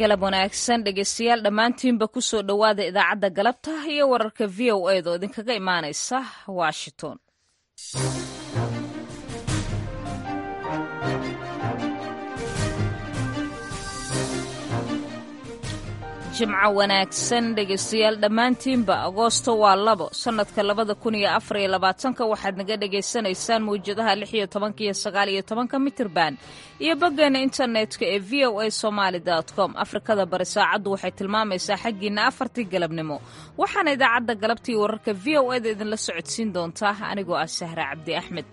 galab wanaagsan dhegeystayaal dhammaantiinba ku soo dhowaada idaacadda galabta iyo wararka v o eed oo idinkaga imaanaysa washington jimco wanaagsan dhegeystayaal dhammaantiinba agoosto waa labo sannadka labada kun iyo afar iyo labaatanka waxaad naga dhagaysanaysaan mawjadaha lix iyo tobanka iyo sagaal iyo tobanka mitirban iyo boggeena internetka ee v o a somaali com afrikada bari saacaddu waxay tilmaamaysaa xaggiinna afartii galabnimo waxaana idaacadda galabtii wararka v o eda idinla socodsiin doontaa anigoo ah sahra cabdi axmed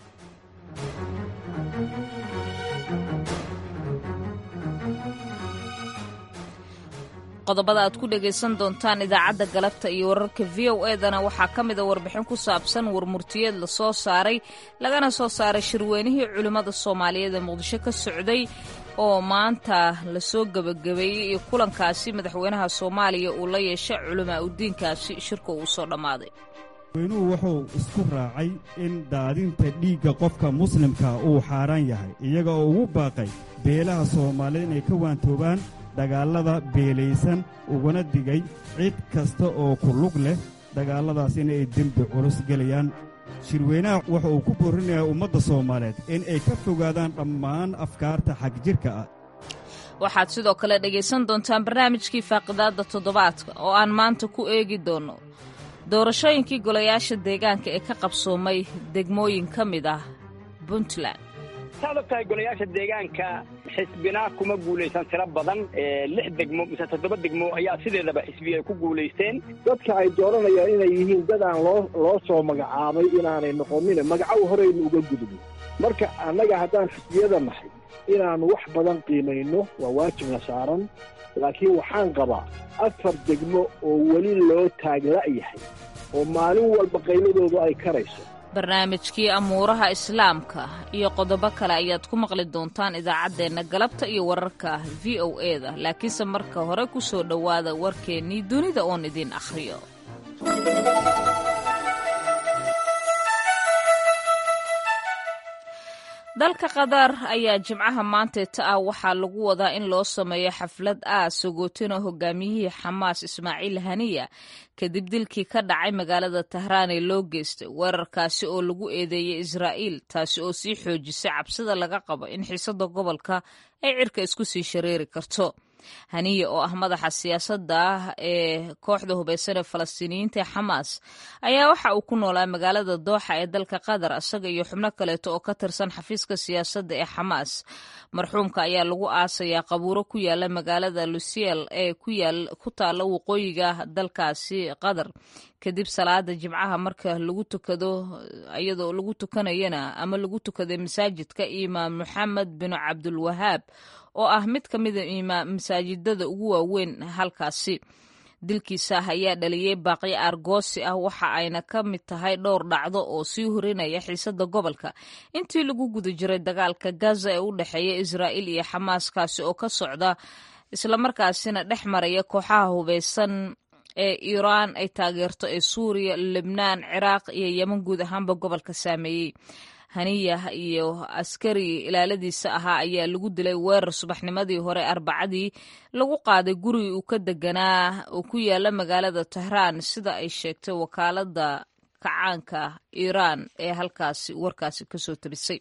qodobada aad ku dhegaysan doontaan idaacadda galabta iyo wararka v o edana waxaa ka mida warbixin ku saabsan warmurtiyeed la soo saaray lagana soo saaray shirweynihii culimmada soomaaliyeed ee muqdisho ka socday oo maanta lasoo gebagabeeyey iyo kulankaasi madaxweynaha soomaaliya uu la yeeshay culimaa udiinkaasi shirka uu soo dhammaaday weynuhu wuxuu isku raacay in daadinta dhiigga qofka muslimka uu xaaraan yahay iyaga oo ugu baaqay beelaha soomaaliyeed inay ka waantoobaan dagaallada beelaysan uguna digay cid kasta oo ku lug leh dagaalladaas inay dembi culus gelayaan shirweynaha waxa uu ku boorinayaa ummadda soomaaliyeed in ay ka fogaadaan dhammaan afkaarta xagjirka ah waxaad sidoo kale dhegaysan doontaan barnaamijkii faaqidaadda toddobaadka oo aan maanta ku eegi doonno doorashooyinkii golayaasha deegaanka ee ka qabsoomay degmooyin ka mid ah puntland saad og tahay golayaasha deegaanka xisbina kuma guulaysan tiro badan lix degmo mise toddoba degmo ayaa sideedaba xisbiya ay ku guulaysteen dadka ay dooranayaan inay yihiin dad aan loo loo soo magacaabay inaanay noqonin magacow horeynu uga gudubno marka annaga haddaan xisbiyada nahay inaannu wax badan qiimayno waa waajibna saaran laakiin waxaan qabaa afar degmo oo weli loo taagla'yahay oo maalin walba qayladoodu ay karayso barnaamijkii amuuraha islaamka iyo qodobo kale ayaad ku maqli doontaan idaacaddeenna galabta iyo wararka v o eda laakiinse marka hore ku soo dhowaada warkeennii dunida oon idiin akhriyo dalka qatar ayaa jimcaha maanteeta ah waxaa lagu wadaa in loo sameeyo xaflad aad sogootina hogaamiyihii xamaas ismaaciil haniya kadib dilkii ka dhacay magaalada tahraan ee loo geystay weerarkaasi oo lagu eedeeyey israa'iil taasi oo sii xoojisay cabsida laga qabo in xiisada gobolka ay cirka isku sii shareeri karto haniya oo ah madaxa siyaasadda ah ee kooxda hubaysan ee falastiiniyiinta ee xamaas ayaa waxa uu ku noolaa magaalada dooxa ee dalka qatar isaga iyo xubno kaleeto oo ka tirsan xafiiska siyaasadda ee xamaas marxuumka ayaa lagu aasayaa qabuuro ku yaala magaalada lusiel ee ku taalla waqooyiga dalkaasi qatar kadib salaada jimcaha marka lagu tukado iyadoo lagu tukanayana ama lagu tukaday masaajidka imaam maxamed bin cabdulwahaab oo ah mid ka mida masaajidada ugu waaweyn halkaasi dilkiisa ayaa dhaliyey baaqyo aargoosi ah waxa ayna ka mid tahay dhowr dhacdo oo sii horinaya xiisada gobolka intii lagu guda jiray dagaalka gaza ee u dhexeeya israa'iil iyo xamaaskaasi oo ka socda islamarkaasina dhex maraya kooxaha hubaysan ee iiraan ay taageerto ee suuriya lebnaan ciraaq iyo yeman guud ahaanba gobolka saameeyey haniya iyo askari ilaaladiisa ahaa ayaa lagu dilay weerar subaxnimadii hore arbacadii lagu qaaday gurigii uu ka deganaa oo ku yaala magaalada tahraan sida ay sheegtay wakaalada kacaanka iiraan ee halkaasi warkaasi kasoo tabisay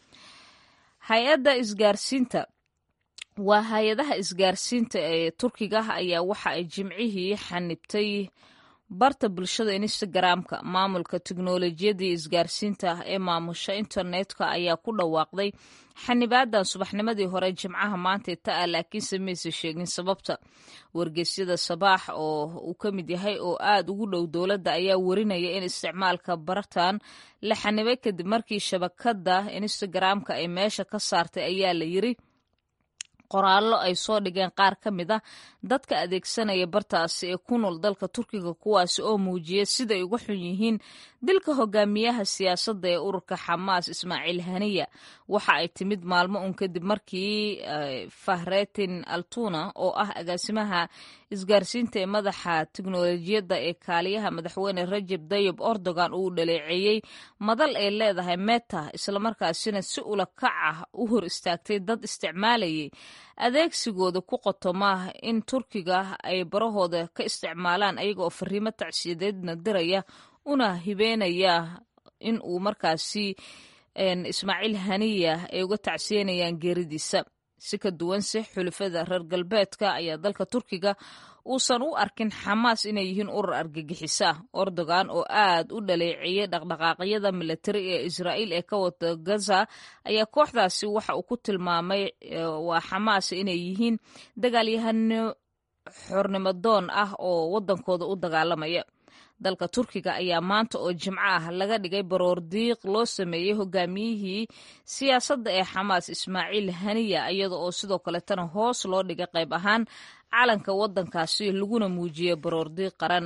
hay-adda isgaarsiinta waa hay-adaha isgaarsiinta ee turkiga ayaa waxa ay jimcihii xanibtay barta bulshada instagramka maamulka teknolojiyadii isgaarsiinta ee maamusha internetka ayaa ku dhawaaqday xanibaadan subaxnimadii hore jimcaha maantee ta ah laakiinse mayse sheegin sababta wargeysyada sabaax oo uu ka mid yahay oo aad ugu dhow dowladda ayaa warinaya in isticmaalka bartan la xanibay kadib markii shabakada instagramka ay meesha ka saartay ayaa la yiri qoraallo ay soo dhigeen qaar ka mid a dadka adeegsanaya bartaasi ee ku nool dalka turkiga kuwaasi oo muujiyay siday uga xun yihiin dilka hogaamiyaha siyaasadda ee ururka xamaas ismaaciil haniya waxa ay timid maalmo un kadib markii fahretin altuna oo ah agaasimaha isgaarsiinta ee madaxa teknolojiyadda ee kaaliyaha madaxweyne rajeb dayib erdogan uu dhaleeceeyey madal ay leedahay meta islamarkaasina si ula kac ah u hor istaagtay dad isticmaalayay adeegsigooda ku qotoma in turkiga ay barahooda ka isticmaalaan ayaga oo fariimo tacsiyadeedna diraya una hibeynaya in uu markaasi ismaaciil haniya ay uga tacsiyanayaan geeridiisa si ka duwanse xulafada reer galbeedka ayaa dalka turkiga uusan u arkin xamaas inay yihiin urur argagixisa erdogan oo aad u dhaleeceeyey dhaqdhaqaaqyada militari ee israa'iil ee ka wada gaza ayaa kooxdaasi waxa uu ku tilmaamay waa xamaas inay yihiin dagaalyahano xornimadoon ah oo waddankooda u dagaalamaya dalka turkiga ayaa maanta oo jimco ah laga dhigay baroor diiq loo sameeyey hogaamiyihii siyaasadda ee xamaas ismaaciil haniya iyada oo sidoo kaletana hoos loo dhigay qayb ahaan calanka waddankaasi laguna muujiyey baroor diiq qaran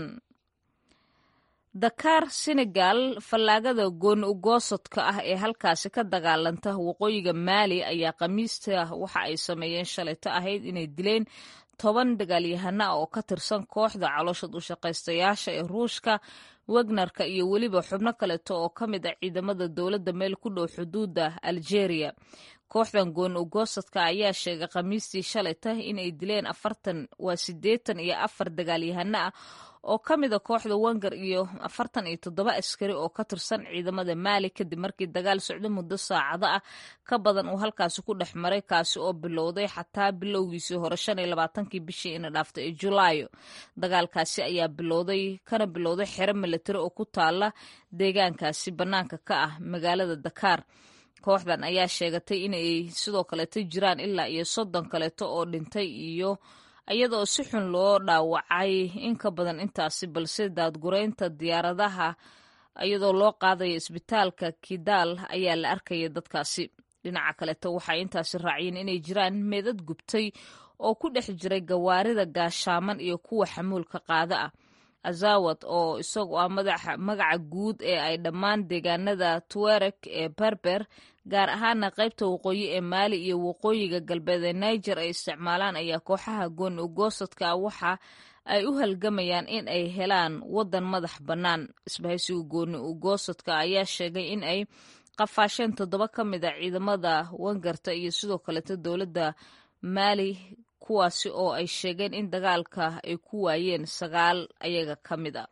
dakaar senegal fallaagada gooni ugoosodka ah ee halkaasi ka dagaalanta waqooyiga maali ayaa khamiista waxa ay sameeyeen shalayto ahayd inay dileen toban dagaalyahana ah oo ka tirsan kooxda caloosha dushaqaystayaasha ee ruushka wagnerka iyo weliba xubno kaleeto oo ka mid ah ciidamada dowladda meel ku dhow xuduudda algeria kooxdan gooni ugoosadka ayaa sheegay khamiistii shalayta inay dileen afartan waa siddeetan iyo afar dagaalyahano ah oo ka mida kooxda wenger iyo afartan iyo toddoba askari oo ka tirsan ciidamada maali kadib markii dagaal socdo muddo saacado ah ka badan uu halkaasi ku dhex maray kaasi oo bilowday xataa bilowgiisii hore shan iyo labaatankii bishii ina dhaaftay ee julaayo dagaalkaasi ayaa bilowday kana bilowday xero militari oo ku taala deegaankaasi bannaanka ka ah magaalada dakaar kooxdan ayaa sheegatay inay sidoo kaleeto jiraan ilaa iyo soddon kaleeto oo dhintay iyo iyadaoo si xun loo dhaawacay in ka badan intaasi balse daadgureynta diyaaradaha iyadoo loo qaadaya isbitaalka kidaal ayaa la arkaya dadkaasi dhinaca kaleeto waxay intaasi raaciyeen inay jiraan meedad gubtay oo ku dhex jiray gawaarida gaashaaman iyo kuwa xamuulka qaada ah azawad oo isagu ah magaca guud ee ay dhammaan deegaanada tuareg ee berber gaar ahaana qaybta waqooyi ee maali iyo waqooyiga galbeed ee niger ay isticmaalaan ayaa kooxaha gooni ugoosadka ah waxa ay u halgamayaan in ay helaan waddan madax bannaan isbahaysiga gooni ugoosadka ayaa sheegay in ay qafaasheen toddoba ka mid a ciidamada wangarta iyo sidoo kaleeto dowladda maali kuwaasi oo ay sheegeen in dagaalka ay ku waayeen sagaal ayaga ka mid a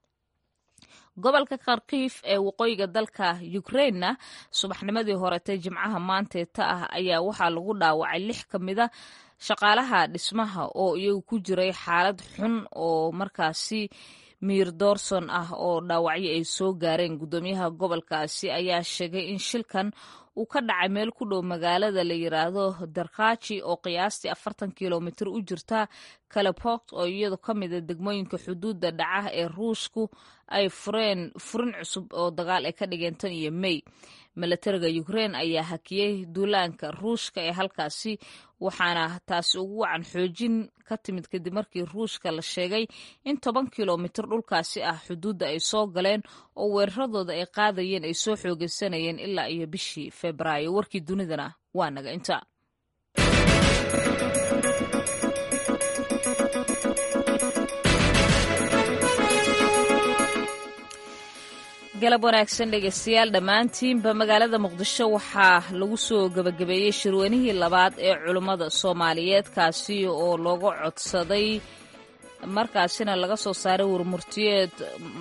gobolka kharkiif ee waqooyiga dalka ukrainena subaxnimadii horetee jimcaha maanteeta ah ayaa waxaa lagu dhaawacay lix ka mida shaqaalaha dhismaha oo iyagu ku jiray xaalad xun oo markaasi miir doorson ah oo dhaawacyo ay soo gaareen guddoomiyaha gobolkaasi ayaa sheegay in shilkan uu ka dhacay meel ku dhow magaalada la yiraahdo darkaaji oo qiyaastii afartan kilomitir u jirta kalepogt oo iyadu ka mida degmooyinka xuduudda dhaca ee ruushku ay fureen furin cusub oo dagaal ay ka dhigeen tan iyo mey milatariga ukrein ayaa hakiyey duulaanka ruushka ee halkaasi waxaana taasi ugu wacan xoojin ka timid kadib markii ruushka la sheegay in toban kilomitir dhulkaasi ah xuduudda ay soo galeen oo weeraradooda ay qaadayeen ay soo xoogeysanayeen ilaa iyo bishii febraayo warkii dunidana waa naga inta galab wanaagsan dhegeystayaal dhammaantiinba magaalada muqdisho waxaa lagu soo gebagabeeyey shirweynihii labaad ee culummada soomaaliyeed kaasi oo looga codsaday markaasina laga soo saaray warmurtiyeed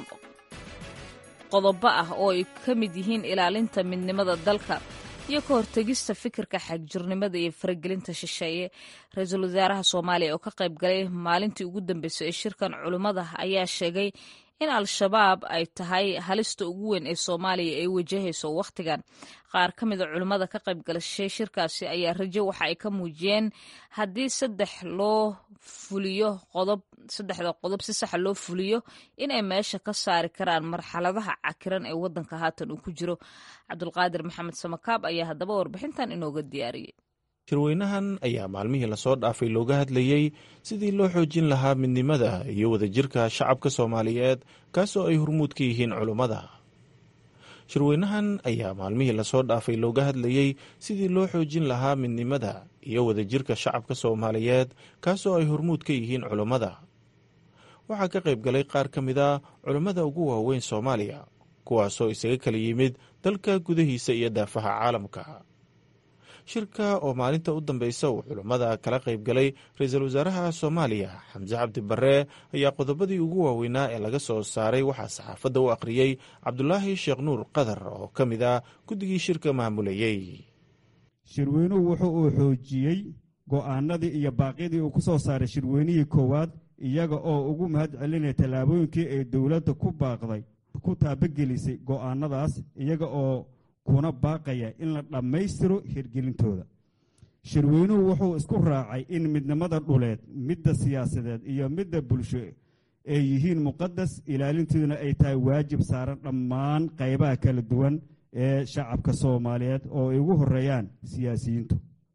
qodobo ah oo ay ka mid yihiin ilaalinta midnimada dalka iyo ka hortegista fikirka xagjirnimada iyo faragelinta shisheeye ra-iisul wasaaraha soomaaliya oo ka qayb galay maalintii ugu dambeysay ee shirkan culummada ayaa sheegay in al-shabaab ay tahay halista ugu weyn ee soomaaliya ay wajahayso wakhtigan qaar ka mida culimmada ka qayb galashay shirkaasi ayaa rajo waxa ay ka muujiyeen haddii saddex loo fuliyo qodob saddexda qodob si saxa loo fuliyo inay meesha ka saari karaan marxaladaha cakiran ee waddanka haatan uu ku jiro cabdulqaadir maxamed samakaab ayaa haddaba warbixintan inooga diyaariyey shirweynahan ayaa maalmihii lasoo dhaafay looga hadlayey sidii loo xoojin lahaa midnimada iyo wadajirka shacabka soomaaliyeed kaasoo ay hormuud ka yihiin culummada shirweynahan ayaa maalmihii lasoo dhaafay looga hadlayey sidii loo xoojin lahaa midnimada iyo wadajirka shacabka soomaaliyeed kaasoo ay hormuud ka yihiin culummada waxaa ka qayb galay qaar ka mid a culummada ugu waaweyn soomaaliya kuwaasoo isaga kala yimid dalka gudahiisa iyo daafaha caalamka shirka oo maalinta u dambeysa uu culummada kala qayb galay ra-iisul wasaaraha soomaaliya xamse cabdi barre ayaa qodobadii ugu waaweynaa ee laga soo saaray waxaa saxaafadda u akhriyey cabdulaahi sheekh nuur qadar oo ka mid ah guddigii shirka maamulayey shirweynuhu wuxuu uu xoojiyey go'aanadii iyo baaqyadii uu ku soo saaray shirweynihii koowaad iyaga oo ugu mahad celinaya tallaabooyinkii ay dowladda ku baaqday ku taabagelisay go'aanadaas iyaga oo kuna baaqaya in la dhammaystiro hirgelintooda shirweynuhu wuxuu isku raacay in midnimada dhuleed midda siyaasadeed iyo midda bulsho ay yihiin muqadas ilaalintooduna ay tahay waajib saaran dhammaan qaybaha kala duwan ee shacabka soomaaliyeed oo ay ugu horeeyaan siyaasiyiintu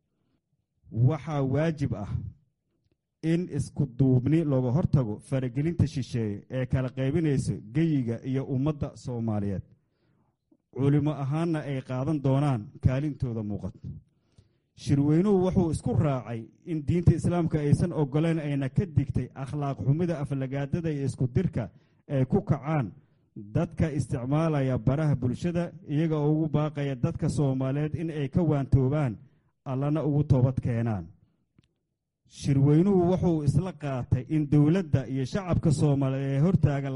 waxaa waajib ah in isku duubni looga hortago faragelinta shisheeye ee kala qaybinaysa geyiga iyo ummadda soomaaliyeed culimo ahaanna ay qaadan doonaan kaalintooda muuqato shirweynuhu wuxuu isku raacay in diinta islaamka aysan ogoleyn ayna ka digtay akhlaaq xumida aflagaadada iyo isku dirka ay ku kacaan dadka isticmaalaya baraha bulshada iyaga oo ugu baaqaya dadka soomaaliyeed in ay ka waantoobaan allana ugu toobad keenaan shirweynuhu wuxuu isla qaatay in dowladda iyo shacabka soomaaliyeed ay hortaagan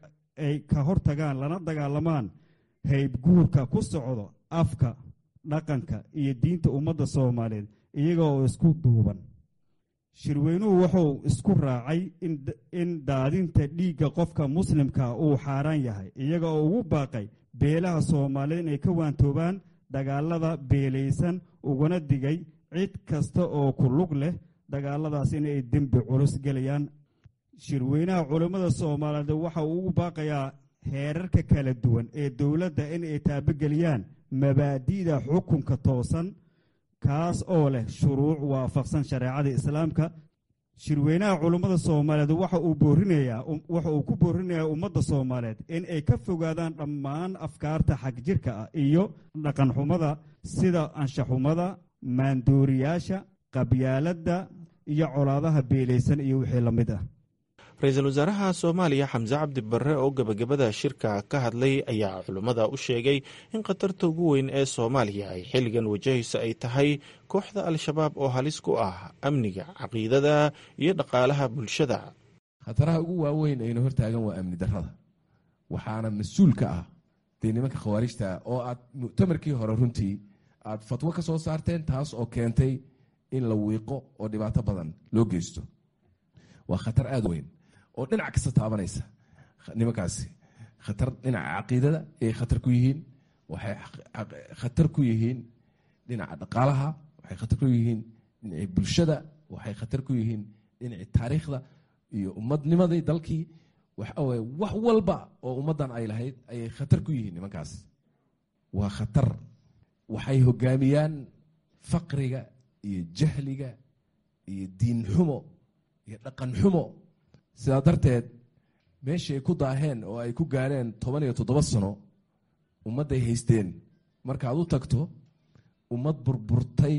ay ka hortagaan lana dagaalamaan haybguurka ku socdo afka dhaqanka iyo diinta ummadda soomaaliyeed iyaga oo isku duuban shirweynuhu wuxuu isku raacay in daadinta dhiigga qofka muslimka uu xaaraan yahay iyaga oo ugu baaqay beelaha soomaaliyeed inay ka waantoobaan dagaalada beelaysan ugana digay cid kasta oo ku lug leh dagaaladaas inay dembi culus gelayaan shirweynaha culammada soomaaliyeed waxa uu ugu baaqayaa heerarka kala duwan ee dowladda in ay taabageliyaan mabaadi'da xukunka toosan kaas oo leh shuruuc waafaqsan shareecada islaamka shirweynaha culummada soomaaliyeed waxa uu boorinayaa waxa uu ku boorinayaa ummadda soomaaliyeed in ay ka fogaadaan dhammaan afkaarta xagjirka ah iyo dhaqanxumada sida anshaxumada maandooriyaasha qabyaaladda iyo colaadaha beelaysan iyo wixii la mid ah ra-iisul wasaaraha soomaaliya xamse cabdi barre oo gebagabada shirka ka hadlay ayaa culummada u sheegay in khatarta ugu weyn ee soomaaliya ay xilligan wajahayso ay tahay kooxda al-shabaab oo halis ku ah amniga caqiidada iyo dhaqaalaha bulshada khataraha ugu waaweyn aynu hortaagan waa amni darrada waxaana mas-uul ka ah dee nimanka khawaarijta oo aad muctamarkii hore runtii aad fatwo ka soo saarteen taas oo keentay in la wiiqo oo dhibaato badan loo geysto waa khatar aada weyn oo dhinac kasta taabanaysa nimankaasi khatar dhinaca caqiidada ayay khatar ku yihiin waxay khatar ku yihiin dhinaca dhaqaalaha waxay khatar ku yihiin dhinacii bulshada waxay khatar ku yihiin dhinacii taariikhda iyo ummadnimadii dalkii waxaweye wax walba oo ummaddan ay lahayd ayay khatar ku yihiin nimankaas waa khatar waxay hogaamiyaan faqriga iyo jahliga iyo diin xumo iyo dhaqan xumo sidaa darteed meeshii ay ku daaheen oo ay ku gaareen toban iyo toddoba sano ummadday haysteen markaad u tagto ummad burburtay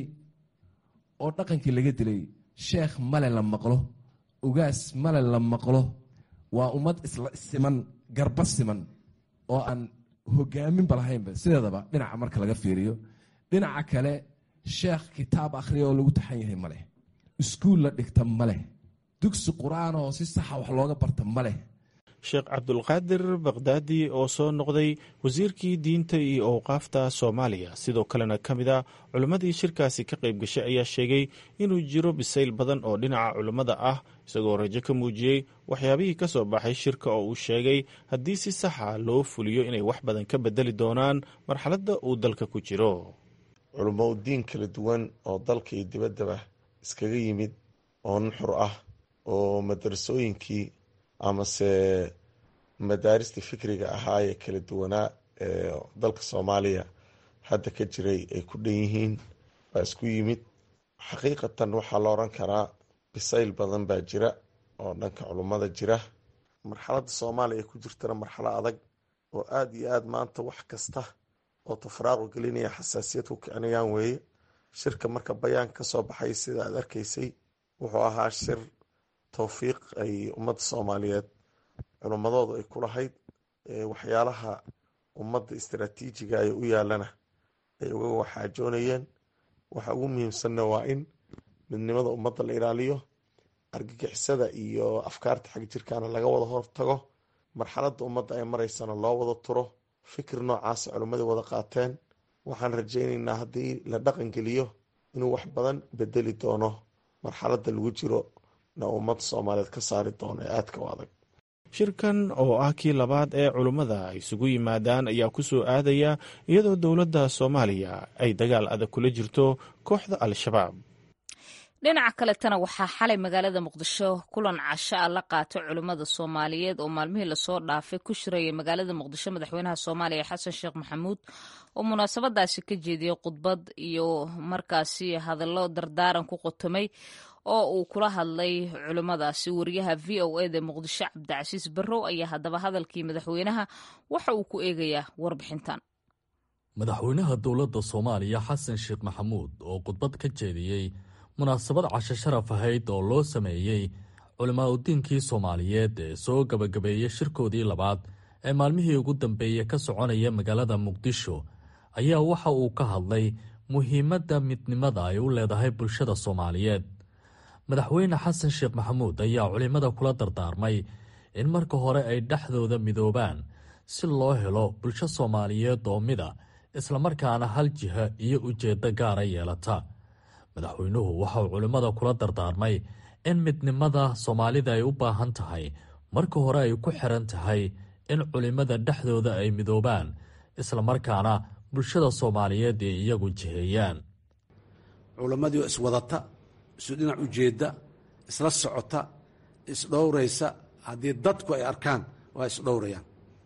oo dhaqankii laga dilay sheekh male la maqlo ugaas male la maqlo waa ummad isla siman garba siman oo aan hogaaminba lahaynba sideedaba dhinaca marka laga fiiriyo dhinaca kale sheekh kitaab akhriya oo lagu taxan yahay maleh iskuul la dhigta maleh dugsi qur-aan oo si saxa wax looga barta ma leh sheekh cabdulqaadir bakdaadi oo soo noqday wasiirkii diinta iyo owqaafta soomaaliya sidoo kalena ka mid a culimmadii shirkaasi ka qayb gashay ayaa sheegay inuu jiro bisayl badan oo dhinaca culimmada ah isagoo rajo ka muujiyey waxyaabihii ka soo baxay shirka oo uu sheegay haddii si saxa loo fuliyo inay wax badan ka bedeli doonaan marxaladda uu dalka ku jiro culummo u diin kala duwan oo dalka iyo dibaddaba iskaga yimid oo nuxur ah oo madarasooyinkii amase madaaristii fikriga ahaa ee kala duwanaa ee dalka soomaaliya hadda ka jiray ay ku dhan yihiin baa isku yimid xaqiiqatan waxaa la oran karaa bisayl badan baa jira oo dhanka culummada jira marxaladda soomaaliya ay ku jirtana marxalo adag oo aada iyo aada maanta wax kasta oo tafraaqu gelinaya xasaasiyad ku kicinayaan weeye shirka marka bayaan ka soo baxay sida aad arkaysay wuxuu ahaa shir towfiiq ay ummadda soomaaliyeed culummadoodu ay ku lahayd waxyaalaha ummadda istaraatiijiga ay u yaalana ay uga waxaajoonayeen waxa ugu muhiimsanna waa in midnimada ummadda la ilaaliyo argagixisada iyo afkaarta xag jirkaana laga wada hortago marxaladda ummadda ay maraysana loo wada turo fikir noocaasa culimmadii wada qaateen waxaan rajaynaynaa haddii la dhaqangeliyo inuu wax badan bedeli doono marxaladda lagu jiro na ummadda soomaaliyeed ka saari doono ee aadka u adag shirkan oo ah kii labaad ee culummada isugu yimaadaan ayaa ku soo aadaya iyadoo dowladda soomaaliya ay dagaal adag kula jirto kooxda al-shabaab dhinaca kaletana waxaa xalay magaalada muqdisho kulan casho ah la qaatay culimmada soomaaliyeed oo maalmihii lasoo dhaafay ku shirayay magaalada muqdisho madaxweynaha soomaaliya xasan sheekh maxamuud oo munaasabadaasi ka jeediyey khudbad iyo markaasi hadallo dardaaran ku qotomay oo uu kula hadlay culimmadaasi wariyaha v o eda muqdisho cabdicasiis barrow ayaa haddaba hadalkii madaxweynaha waxa uu ku eegayaa warbixintan madaxweynaha dowladda soomaaliya xasan sheekh maxamuud oo khudbad ka jeediyey munaasabad casho sharaf ahayd oo loo sameeyey culimaadudiinkii soomaaliyeed ee soo gabagabeeyey shirkoodii labaad ee maalmihii ugu dambeeyey ka soconaya magaalada muqdisho ayaa waxa uu ka hadlay muhiimadda midnimada ay u leedahay bulshada soomaaliyeed madaxweyne xasan sheekh maxamuud ayaa culimmada kula dardaarmay in marka hore ay dhexdooda midoobaan si loo helo bulsho soomaaliyeed oo mida islamarkaana hal jiha iyo ujeeddo gaara yeelata madaxweynuhu waxauu culimmada kula dardaarmay in midnimada soomaalida ay u baahan tahay marka hore ay ku xiran tahay in culimmada dhexdooda ay midoobaan islamarkaana bulshada soomaaliyeed ay iyagu jiheeyaan culammadii iswadata isu dhinac ujeedda isla socota isdhowraysa haddii dadku ay arkaan waa isdhowrayaan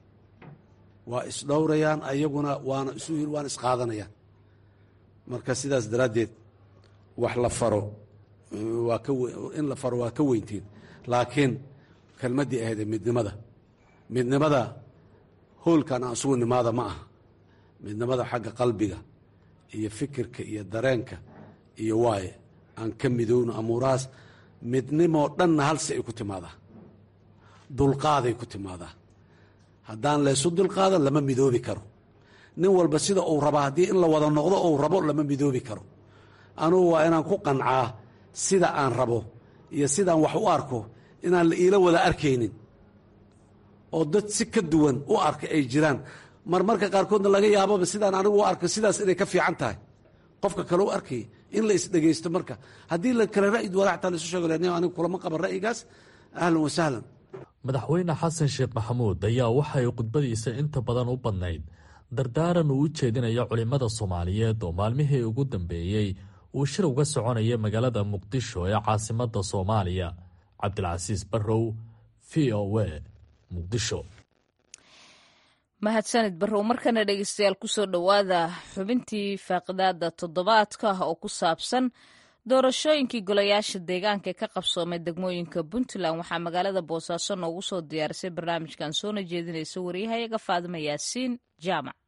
waa isdhowrayaan ayaguna waana isu waana isqaadanayaan marka sidaas daraaddeed wax la faro waa ka in la faro waa ka weyntiin laakiin kelmaddii ahayd ee midnimada midnimada hoolkan aan isugu nimaada ma aha midnimada xagga qalbiga iyo fikirka iyo dareenka iyo waaye aan ka midowno amuurahaas midnimoo dhanna halsi ay ku timaadaa dulqaaday ku timaadaa haddaan laysu dulqaadan lama midoobi karo nin walba sida uu rabaa haddii in la wada noqdo uu rabo lama midoobi karo anugu waa inaan ku qancaa sida aan rabo iyo sidaan wax u arko inaan la iila wada arkaynin oo dad si ka duwan u arka ay jiraan marmarka qaarkoodna laga yaababa sidaan anigu u arko sidaas inay ka fiican tahay qofka kale u arkay in la isdhegaysto marka haddii la kale ra'yi walaaxtaa laisu sheego len anigu kulama qaban ra'yigaas ahlan wa sahlan madaxweyne xasan sheekh maxamuud ayaa waxay khudbadiisa inta badan u badnayd dardaaran uu u jeedinayo culimmada soomaaliyeed oo maalmihii ugu dambeeyey uu shir uga soconaya magaalada muqdisho ee caasimadda soomaaliya cabdilcasiis barrow v o a muqdisho mahadsanid barrow markana dhegeystayaal kusoo dhowaada xubintii faaqidaada toddobaadka oo ku saabsan doorashooyinkii golayaasha deegaanka ee ka qabsoomay degmooyinka puntland waxaa magaalada boosaaso noogu soo diyaarisay barnaamijkan soona jeedinaysa waryahayaga faadima yaasiin jaamac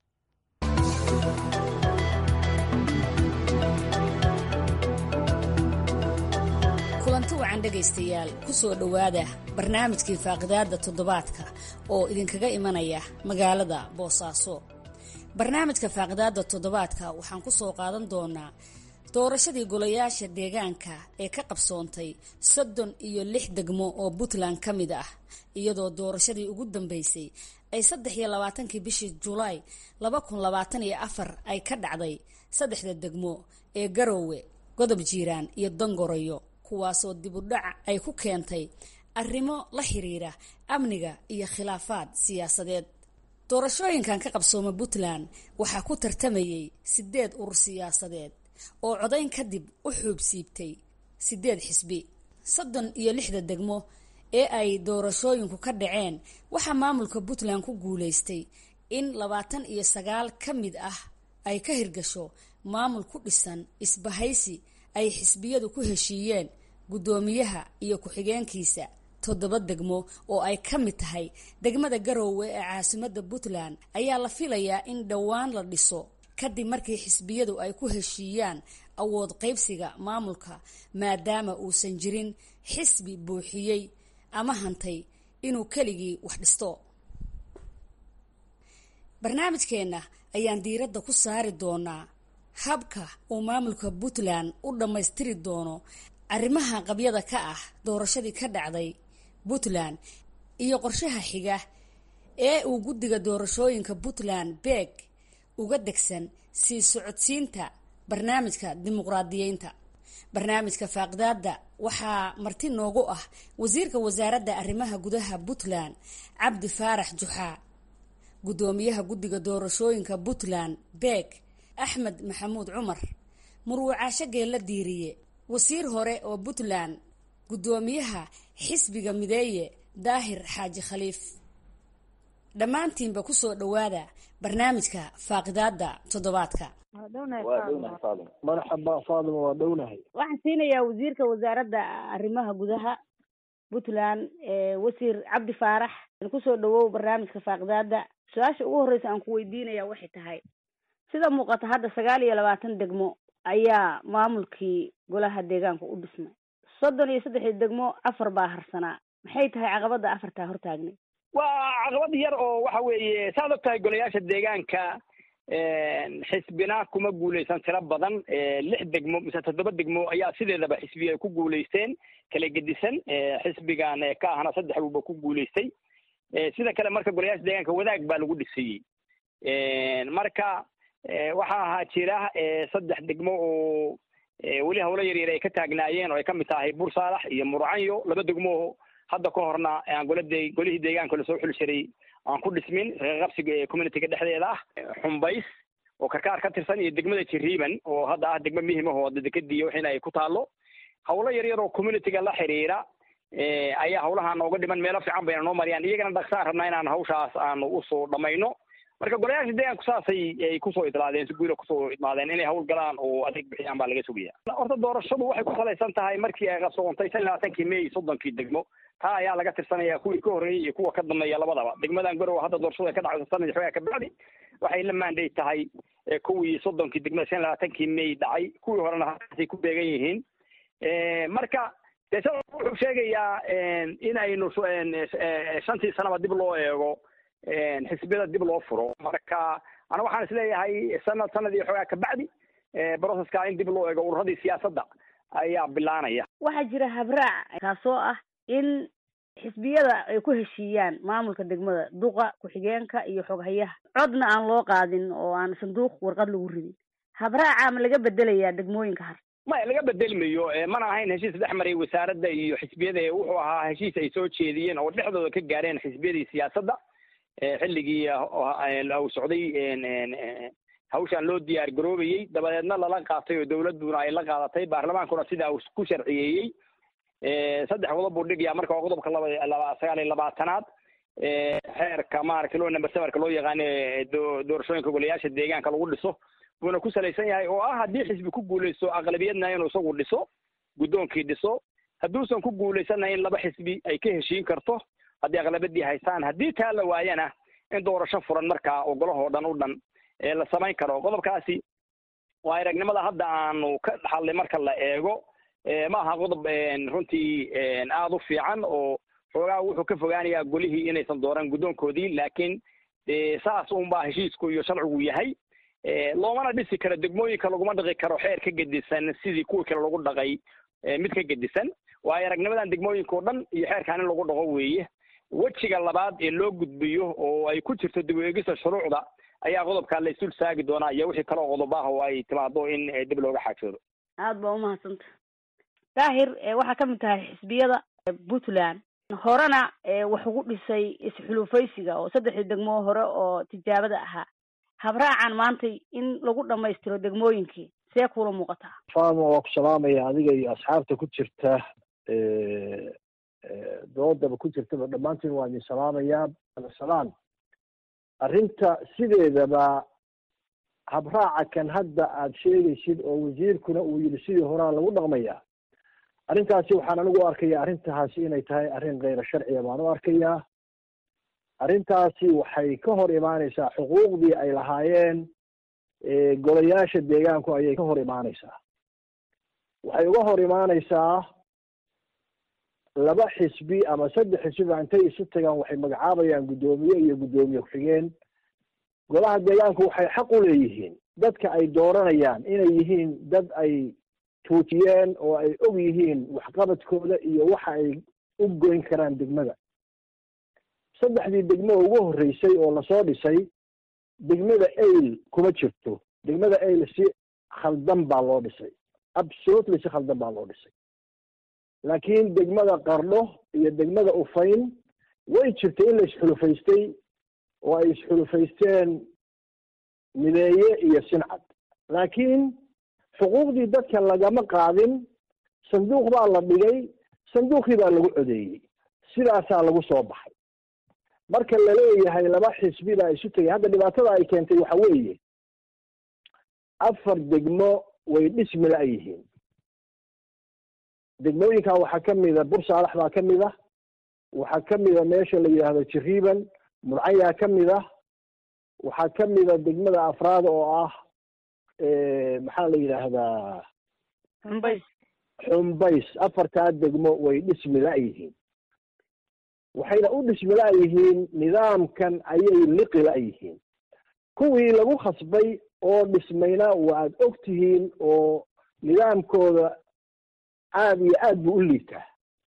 kulanti wacan dhegaystayaal ku soo dhowaada barnaamijkii faaqidaadda toddobaadka oo idinkaga imanaya magaalada boosaaso barnaamijka faaqidaadda toddobaadka waxaan ku soo qaadan doonaa doorashadii golayaasha deegaanka ee ka qabsoontay soddon iyo lix degmo oo puntland ka mid ah iyadoo doorashadii ugu dambeysay ay saddex iyo labaatankii bishii julaay laba kun labaatan iyo afar ay ka dhacday saddexda degmo ee garoowe godob jiiraan iyo dongoroyo kuwaasoo dibudhac ay ku keentay arrimo la xiriira amniga iyo khilaafaad siyaasadeed doorashooyinkan ka qabsooma puntland waxaa ku tartamayay sideed urur siyaasadeed oo codayn kadib u xuubsiibtay sideed xisbi soddon iyo lixda degmo ee ay doorashooyinku ka dhaceen waxaa maamulka puntland ku guuleystay in labaatan iyo sagaal ka mid ah ay ka hirgasho maamul ku dhisan isbahaysi ay xisbiyadu ku heshiiyeen guddoomiyaha iyo ku-xigeenkiisa toddoba degmo oo ay ka mid tahay degmada garoowe ee caasimadda puntland ayaa la filayaa in dhowaan la dhiso kadib markii xisbiyadu ay ku heshiiyaan awood qaybsiga maamulka maadaama uusan jirin xisbi buuxiyey ama hantay inuu keligii wax dhisto barnaamijkeenna ayaan diiradda ku saari doonaa habka uu maamulka puntland u dhammaystiri doono arrimaha qabyada ka ah doorashadii ka dhacday puntland iyo qorshaha xiga ee uu guddiga doorashooyinka puntland beeg uga degsan sii socodsiinta barnaamijka dimuqraadiyeynta barnaamijka faaqidaada waxaa marti noogu ah wasiirka wasaaradda arrimaha gudaha puntland cabdi faarax juxaa guddoomiyaha guddiga doorashooyinka puntland beeg axmed maxamuud cumar murwacaasho geella diiriye wasiir hore oo puntland guddoomiyaha xisbiga mideeye daahir xaaji khaliif dhammaantiinba kusoo dhowaada barnaamijka faaqidaada toddobaadka marxaba faadima waa dhownahay waxaan siinayaa wasiirka wasaaradda arrimaha gudaha puntland wasiir cabdi faarax kusoo dhawow barnaamijka faaqidaada su-aasha ugu horreysa aan ku weydiinaya waxay tahay sida muuqata hadda sagaal iyo labaatan degmo ayaa maamulkii golaha deegaanka u dhismay soddon iyo saddexii degmo afar baa harsanaa maxay tahay caqabada afartaa hortaagnay waa caqabad yar oo waxa weeye saad og tahay golayaasha deegaanka xisbina kuma guuleysan tiro badan lix degmo mise toddoba degmo ayaa sideedaba xisbi ay ku guuleysteen kala gedisan xisbigan ka ahna saddex buuba ku guuleystay sida kale marka golayaasha deegaanka wadaag baa lagu dhisayey marka waxaa ahaa jira saddex degmo oo weli hawlo yaryar ay ka taagnaayeen oo ay kamid tahay bursaalax iyo murcanyo laba degmo hadda ka horna aan golade golihii deegaanka lasoo xuli jiray aan ku dhismin reeqabsiga communityga dhexdeeda ah xumbays oo karkaar ka tirsan iyo degmada jiriiban oo hadda ah degmo muhim ah oo dekadiiyo waxina ay ku taalo hawlo yaryar oo communityga la xiriira ayaa hawlaha nooga dhiman meelo fiican bayna noo mariyaan iyagana dhaqsaan rabnaa inaan hawshaas aanu usoo dhamayno marka golayaasha deegaanku saasay ay kusoo idlaadeen si guula kusoo idmaadeen inay hawl galaan oo adeeg bixiyaan baa laga sugaya horta doorashadu waxay ku salaysan tahay markii ay qabsoontay shan iyo labaatankii may soddonkii degmo taa ayaa laga tirsanaya kuwii ka horreeyey iyo kuwa ka dambeeya labadaba degmadan garowe hadda doorashada ka dhacaysa sanadii xoogaa ka bacdi waxay la maanday tahay kuwii soddonkii degmada shan iyo labaatankii may dhacay kuwii horena halkaasay ku beegan yihiin marka dee sida wuxuu sheegayaa in aynu shantii sanaba dib loo eego xisbiyada dib loo furo marka ana waxaan isleeyahay sanad sanad iyo xoogaa kabacdi broceska in dib loo eego ururadii siyaasadda ayaa bilaanaya waxaa jira habraac kaasoo ah in xisbiyada ay ku heshiiyaan maamulka degmada duqa ku-xigeenka iyo xoghayaha codna aan loo qaadin oo aan sanduuq warqad lagu ridin habraaca ma laga bedelayaa degmooyinka har maya laga bedelmayo mana ahayn heshiis dhex maray wasaaradda iyo xisbiyada wuxuu ahaa heshiis ay soo jeediyeen oo dhexdooda ka gaareen xisbiyadii siyaasadda xilligii uu socday hawshaan loo diyaar garoobayey dabadeedna lala qaatay oo dawladduna ay la qaadatay baarlamaankuna sidaa uu ku sharciyeeyey saddex qodob buu dhigayaa marka waa qodobka laba laba sagaal iyo labaatanaad xeerka maaragtay loo number sevenka loo yaqaano doorashooyinka golayaasha deegaanka lagu dhiso buuna ku salaysan yahay oo ah haddii xisbi ku guuleysto aqlabiyadna inuu isagu dhiso guddoonkii dhiso hadduusan ku guuleysanna in laba xisbi ay ka heshiin karto haddii aqlabadii haystaan haddii taa la waayana in doorasho furan markaa oo golahoo dhan u dhan la samayn karo qodobkaasi waa aragnimada hadda aanu ka dhaxalnay marka la eego ma aha qodob runtii aada u fiican oo xoogaa wuxuu ka fogaanayaa golihii inaysan dooran guddoonkoodii laakiin saas unbaa heshiisku iyo sharcigu yahay loomana dhisi karo degmooyinka laguma dhaqi karo xeer ka gedisan sidii kuwii kale lagu dhaqay mid ka gedisan waayo aragnimadan degmooyinka oo dhan iyo xeerkaan in lagu dhaqo weeye wejiga labaad ee loo gudbiyo oo ay ku jirto dib u eegista shuruucda ayaa qodobkaa la isul saagi doonaa iyo wixii kaloo qodob ah oo ay timaado in dib looga xaajoodo aada baa umahadsanta daahir waxaa ka mid tahay xisbiyada puntland horena wax ugu dhisay isxulufaysiga oo saddexdii degmo hore oo tijaabada ahaa habraacan maantay in lagu dhamaystiro degmooyinkii see kuula muuqataa faama waa ku salaamaya adiga iyo asxaabta ku jirta doodaba ku jirtaba dhammaantiin waa idin salaamayaa salaan arrinta sideedaba habraaca kan hadda aad sheegaysid oo wasiirkuna uu yidhi sidii horaa lagu dhaqmayaa arrintaasi waxaan anigu arkaya arrintaasi inay tahay arrin keyra sharciya baan u arkayaa arrintaasi waxay ka hor imaaneysaa xuquuqdii ay lahaayeen golayaasha deegaanku ayay ka hor imaaneysaa waxay uga hor imaaneysaa laba xisbi ama saddex xisbiba intay isu tagaan waxay magacaabayaan guddoomiye iyo guddoomiye ku-xigeen golaha deegaanku waxay xaq u leeyihiin dadka ay dooranayaan inay yihiin dad ay tuujiyeen oo ay og yihiin waxqabadkooda iyo waxa ay u goyn karaan degmada saddexdii degmo ugu horreysay oo lasoo dhisay degmada ail kuma jirto degmada ail si khaldan baa loo dhisay absolutely si khaldan baa loo dhisay laakiin degmada qardho iyo degmada ufayn way jirtay in la isxulufaystay oo ay isxulufaysteen mideeye iyo sincad laakiin xuquuqdii dadka lagama qaadin sanduuq baa la dhigay sanduuqii baa lagu codeeyey sidaasaa lagu soo baxay marka laleeyahay laba xisbi baa isu tegay hadda dhibaatada ay keentay waxa weeye afar degmo way dhismi la yihiin degmooyinka waxaa ka mida bursaalax baa ka mid ah waxaa ka mida meesha la yidhaahdo jiriiban murcayaa ka mid ah waxaa ka mida degmada afraad oo ah maxaa la yidhaahdaa xumbays xumbays afartaa degmo way dhismi la-yihiin waxayna u dhismi la-yihiin nidaamkan ayay liqi la-yihiin kuwii lagu khasbay oo dhismayna waad og tihiin oo nidaamkooda aada iyo aad buu u liitaa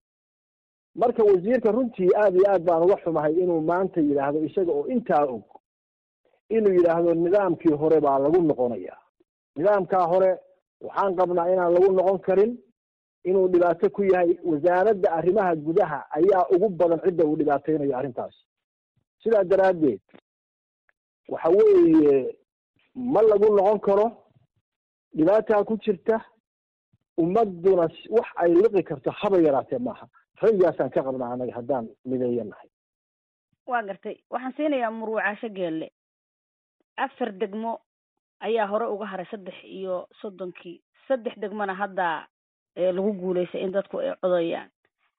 marka wasiirka runtii aad iyo aad baan uga xumahay inuu maanta yidhaahdo isaga oo intaa og inuu yidhaahdo nidaamkii hore baa lagu noqonayaa nidaamkaa hore waxaan qabnaa inaan lagu noqon karin inuu dhibaato ku yahay wasaaradda arrimaha gudaha ayaa ugu badan cidda uu dhibaateynayo arrintaas sidaa daraaddeed waxa weeye ma lagu noqon karo dhibaataa ku jirta ummaduna wax ay liqi karto haba yaraatee maaha raygaasaan ka qabnaa anaga haddaan mideeya nahay waa gartay waxaan siinayaa muruucaasho geelle afar degmo ayaa hore uga haray saddex iyo soddonkii saddex degmona hadda lagu guuleystay in dadku ay codayaan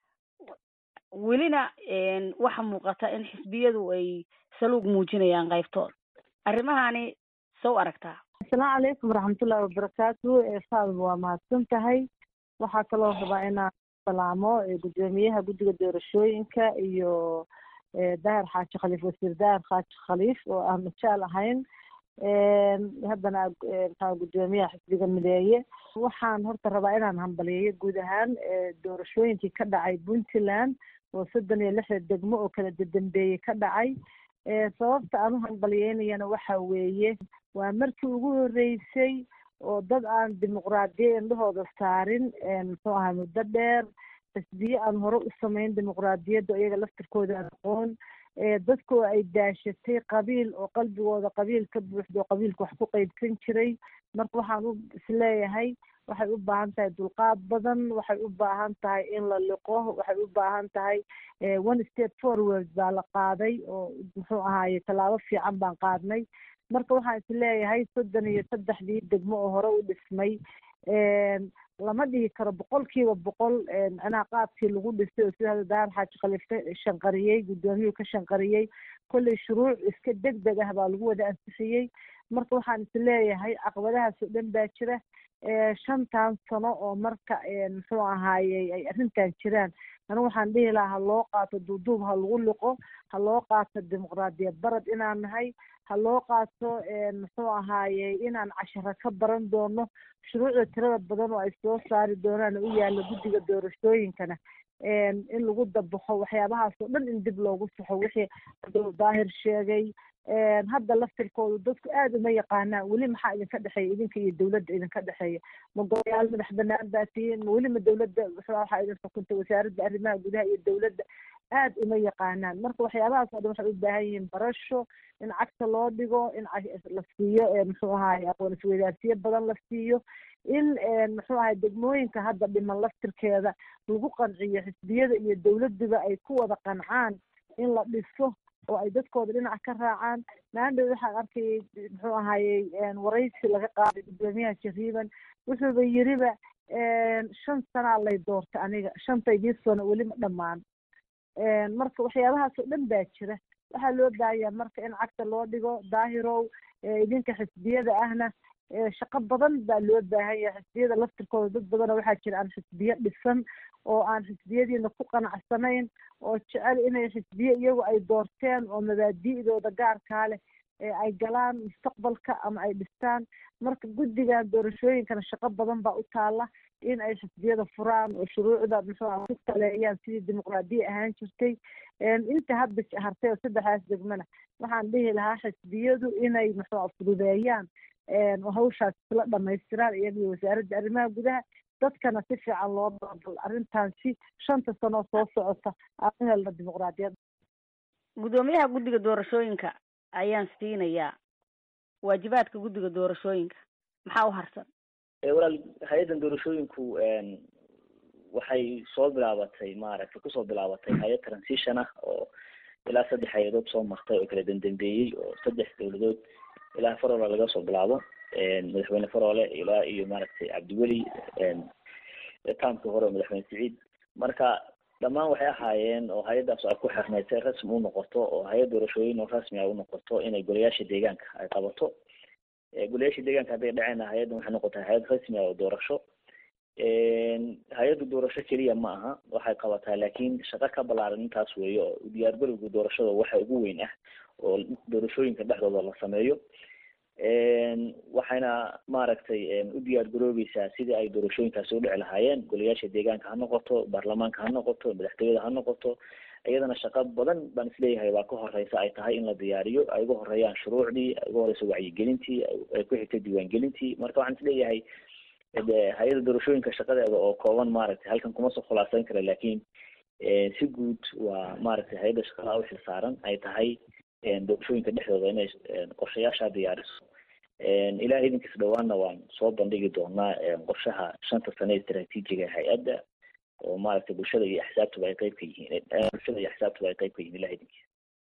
welina waxa muuqata in xisbiyadu ay saluug muujinayaan qaybtood arrimahani sow aragtaa asalaamu calaykum waraxmatullahi wabarakaatu faadba waa mahadsan tahay waxaa kaloo rabaa inaan salaamo gudoomiyaha guddiga doorashooyinka iyo daahir xaaji khaliif wasiir daahir xaaji khaliif oo aan majaal ahayn haddana maxaa gudoomiyaha xisbiga mideeye waxaan horta rabaa inaan hambaliyeeyo guud ahaan doorashooyinkii ka dhacay puntland oo soddon iyo lixda degmo oo kala dadambeeyey ka dhacay sababta aan u hambaliyeynayana waxa weeye waa markii ugu horreysay oo dad aan dimuqraadiya indhahooda saarin muxuu ahaa muddo dheer xisbiye aan hore u samayn dimuqraadiyadda iyaga laftirkooda aan aqoon dadkoo ay daashatay qabiil oo qalbigooda qabiil ka buuxdo oo qabiilka wax ku qeybsan jiray marka waxaan u isleeyahay waxay u baahan tahay dulqaad badan waxay u baahan tahay in la liqo waxay u baahan tahay one step forward baa la qaaday oo muxuu ahaaye tallaabo fiican baan qaadnay marka waxaan isleeyahay soddon iyo saddexdii degmo oo hore u dhismay lama dhihi karo boqolkiiba boqol macnaha qaabkii lagu dhisay oo sida hadda daar xaaji khaliif ka shanqariyey guddoomiyuhu ka shanqariyey kolley shuruuc iska deg deg ah baa lagu wada ansixiyey marka waxaan isleeyahay caqabadahaas oo dhan baa jira shantan sano oo marka muxuu ahaaye ay arrintan jiraan anigu waxaan dhihi lahaa ha loo qaato duuduub ha lagu liqo ha loo qaato dimuqraadiyad barad inaan nahay ha loo qaato muxuu ahaaye inaan casharo ka baran doono shuruucda tirada badan oo ay soo saari doonaan u yaalla guddiga doorashooyinkana in lagu dabaxo waxyaabahaas oo dhan in dib loogu saxo wixii abdul daahir sheegay hadda laftirkoodu dadku aada uma yaqaanaan weli maxaa idinka dhexeeya idinka iyo dawladda idinka dhexeeya ma golayaal madax banaan baa tihiin ma weli ma dawladda waxaa idin xukunta wasaaradda arrimaha gudaha iyo dawladda aada uma yaqaanaan marka waxyaabahaas oo dhan waxay u baahan yihiin barasho in cagta loo dhigo in la siiyo muxuu ahaye aqoon isweydaarsiyo badan la siiyo in muxuu ahay degmooyinka hadda dhiman laftirkeeda lagu qanciyo xisbiyada iyo dawladduba ay ku wada qancaan in la dhiso oo ay dadkooda dhinac ka raacaan maandhow waxaan arkayay muxuu ahayey waraysi laga qaaday gudoomiyaha jariiban wuxuuba yiriba shan sanaa lay doortay aniga shantaydii sano weli ma dhammaan marka waxyaabahaas oo dhan baa jira waxaa loo baahayaa marka in cagta loo dhigo daahirow idinka xisbiyada ahna shaqo badan baa loo baahan yahay xisbiyada laftirkooda dad badanoo waxaa jira aan xisbiyo dhisan oo aan xisbiyadiina ku qanacsanayn oo jecel inay xisbiye iyagu ay doorteen oo mabaadi'dooda gaarkaa leh ay galaan mustaqbalka ama ay dhistaan marka guddiga doorashooyinkana shaqo badan baa u taala in ay xisbiyada furaan oo shuruucda muxuu ku taleeyaan sidii dimuqraadiya ahaan jirtay inta hadda hartay oo saddexdaas degmana waxaan dhihi lahaa xisbiyadu inay muxuu fududeeyaan hawshaas isla dhamaystiraan iyagiyo wasaaradda arrimaha gudaha dadkana si fiican loo dabal arrintan si shanta sano soo socota aan u helna dimuqraadiyad guddoomiyaha guddiga doorashooyinka ayaan siinayaa waajibaadka guddiga doorashooyinka maxaa u harsan walaal hay-addan doorashooyinku waxay soo bilaabatay maaragtay kusoo bilaabatay hay-ad transition ah oo ilaa saddex hay-adood soo martay oo kala dendambeeyey oo saddex dowladood ilaa faroole laga soo bilaabo madaxweyne faroole ilaa iyo maaragtay cabdiweli taamkii hore oo madaxweyne siciid marka dhammaan waxay ahaayeen oo hay-addaas ay ku xirnayd si rasmi u noqoto oo hay-ad doorashooyin oo rasmi ay u noqoto inay golayaasha deegaanka ay qabato golayaasha deegaanka hadday dhaceen hay-addan waxay noqotay hay-ad rasmi ah oo doorasho hay-addu doorasho keliya ma aha waxay qabataa laakiin shaqo ka balaaran intaas weeye oo diyaargarowga doorashada waxa ugu weyn ah oo doorashooyinka dhexdooda la sameeyo waxayna maaragtay u diyaar garoobeysaa sidii ay doorashooyinkaasi u dhici lahaayeen golayaasha deegaanka ha noqoto baarlamaanka ha noqoto madaxtooyada ha noqoto iyadana shaqo badan baan isleeyahay waa ka horeysa ay tahay in la diyaariyo ay uga horeeyaan shuruucdii ay uga horeyso wacyigelintii ay ku xigtay diiwaangelintii marka waxaan isleeyahay hay-ada doorashooyinka shaqadeeda oo kooban maaragtay halkan kuma soo khulaasayn kara laakiin si guud waa maaragtay hay-adda shaqada u xil saaran ay tahay doorashooyinka dhexdooda inay qorshayaasha diyaariso ilaah idinkiis dhawaanna waan soo bandhigi doonaa qorshaha shanta sane istaraatiijiga hay-adda oo maaragtay bulshada iyo axsaabtuba ay qeyb ka yihiin bulshada iyo axsaabtuba ay qeyb ka yihiin ilaah idinkiis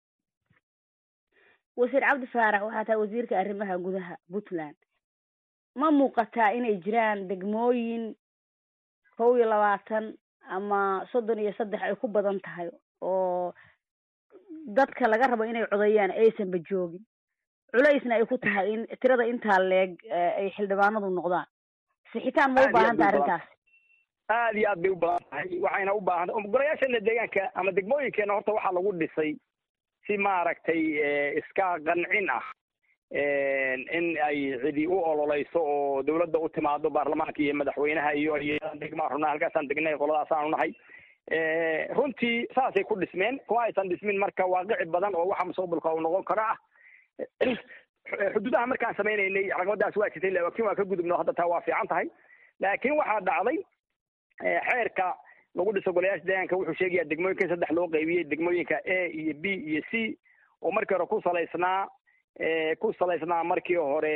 wasiir cabdi faarax waxaa tahay wasiirka arrimaha gudaha puntland ma muuqataa inay jiraan degmooyin kow iyo labaatan ama soddon iyo saddex ay ku badan tahay oo dadka laga rabo inay codeeyaan aysanba joogin culaysna ay ku tahay in tirada intaa leeg ay xildhibaanadu noqdaan sixitaan ma u baahan tahay arrintaas aad iyo aad bay u badan tahay waxayna u baahan tahay golayaashana deegaanka ama degmooyinkeena horta waxaa lagu dhisay si maaragtay iska qancin ah in ay cidi u ololeyso oo dawladda u timaado baarlamaanka iyo madaxweynaha iyo degmaa runaa halkaasaan degnay qoladaasaan nahay runtii saasay ku dhismeen kuma aysan dhismin marka waaqici badan oo waxa mustaqbalka uu noqon karo ah xuduudaha markaan sameynaynay caqabadaas waa jirtay laakiin waa ka gudubno hadda taa waa fiican tahay laakiin waxaa dhacday xeerka lagu dhiso golayaasha deegaanka wuxuu sheegayaa degmooyinka saddex loo qaybiyey degmooyinka a iyo b iyo c oo markii hore ku salaysnaa ku salaysnaa markii hore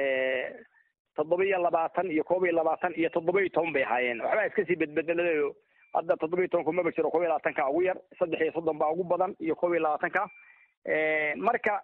toddoba iyo labaatan iyo koob iyo labaatan iyo toddoba iyo toban bay ahaayeen waxbaa iska sii bedbedelayo hadda toddoba iyo tobanku maba jiro koob iyo labaatanka ugu yar saddex iyo soddon baa ugu badan iyo koob iyo labaatanka marka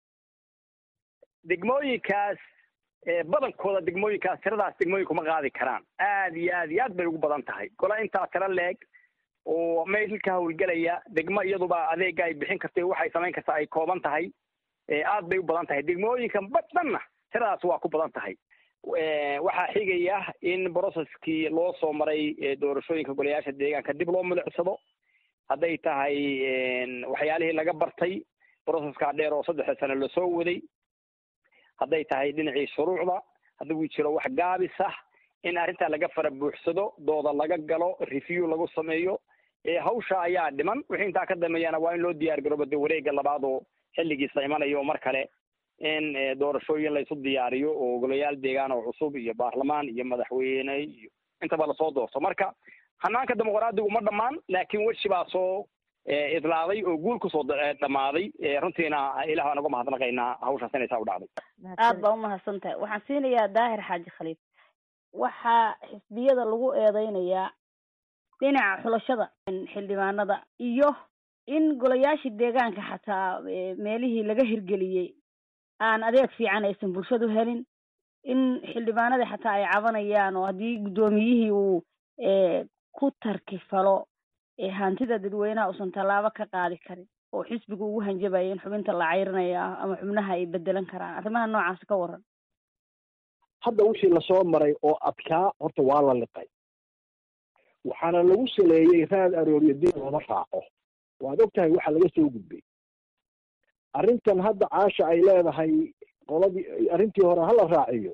degmooyinkaas badankooda degmooyinkaas tiradaas degmooyinku ma qaadi karaan aad iyo aad iyo aad bay ugu badan tahay gola intaa tiro leeg oo meel ka hawlgelaya degmo iyaduba adeega ay bixin kartay waxay samayn kartaa ay kooban tahay aad bay u badan tahay degmooyinka badanna tiradaas waa ku badan tahay waxaa xigaya in processkii loo soo maray doorashooyinka golayaasha deegaanka dib loo milicsado hadday tahay waxyaalihii laga bartay processka dheer oo saddexa sano lasoo waday hadday tahay dhinacii shuruucda hadduu jiro wax gaabis ah in arrintaa laga fara buuxsado dooda laga galo review lagu sameeyo hawsha ayaa dhiman wixii intaa ka dambeeyana waa in loo diyaar garoobo de wareega labaad oo xilligiisa imanayo mar kale in doorashooyin laysu diyaariyo oo golayaal deegaan oo cusub iyo baarlamaan iyo madaxweyne iyo intaba lasoo doorto marka hanaanka dimuqraadigu ma dhammaan laakiin weshi baa soo idlaaday oo guul kusoo dhammaaday runtiina ilaah baan uga mahadnaqaynaa hawshaas inay saa u dhacday aad baa umahadsan tahay waxaan siinayaa daahir xaaji khaliif waxaa xisbiyada lagu eedeynayaa dhinaca xulashada xildhibaanada iyo in golayaashii deegaanka xataa meelihii laga hirgeliyey aan adeeg fiican aysan bulshadu helin in xildhibaanadii xataa ay cabanayaan oo haddii guddoomiyihii uu ku tarkifalo hantida dadweynaha uusan tallaabo ka qaadi karin oo xisbiga ugu hanjabaya in xubinta la cayrinayo ama xubnaha ay bedelan karaan arrimaha noocaas ka waran hadda wixii lasoo maray oo adkaa horta waa la liqay waxaana lagu saleeyey raad arooryo dib looma raaco waad og tahay waxa laga soo gudbay arrintan hadda caasha ay leedahay qoladii arrintii hore hala raaciyo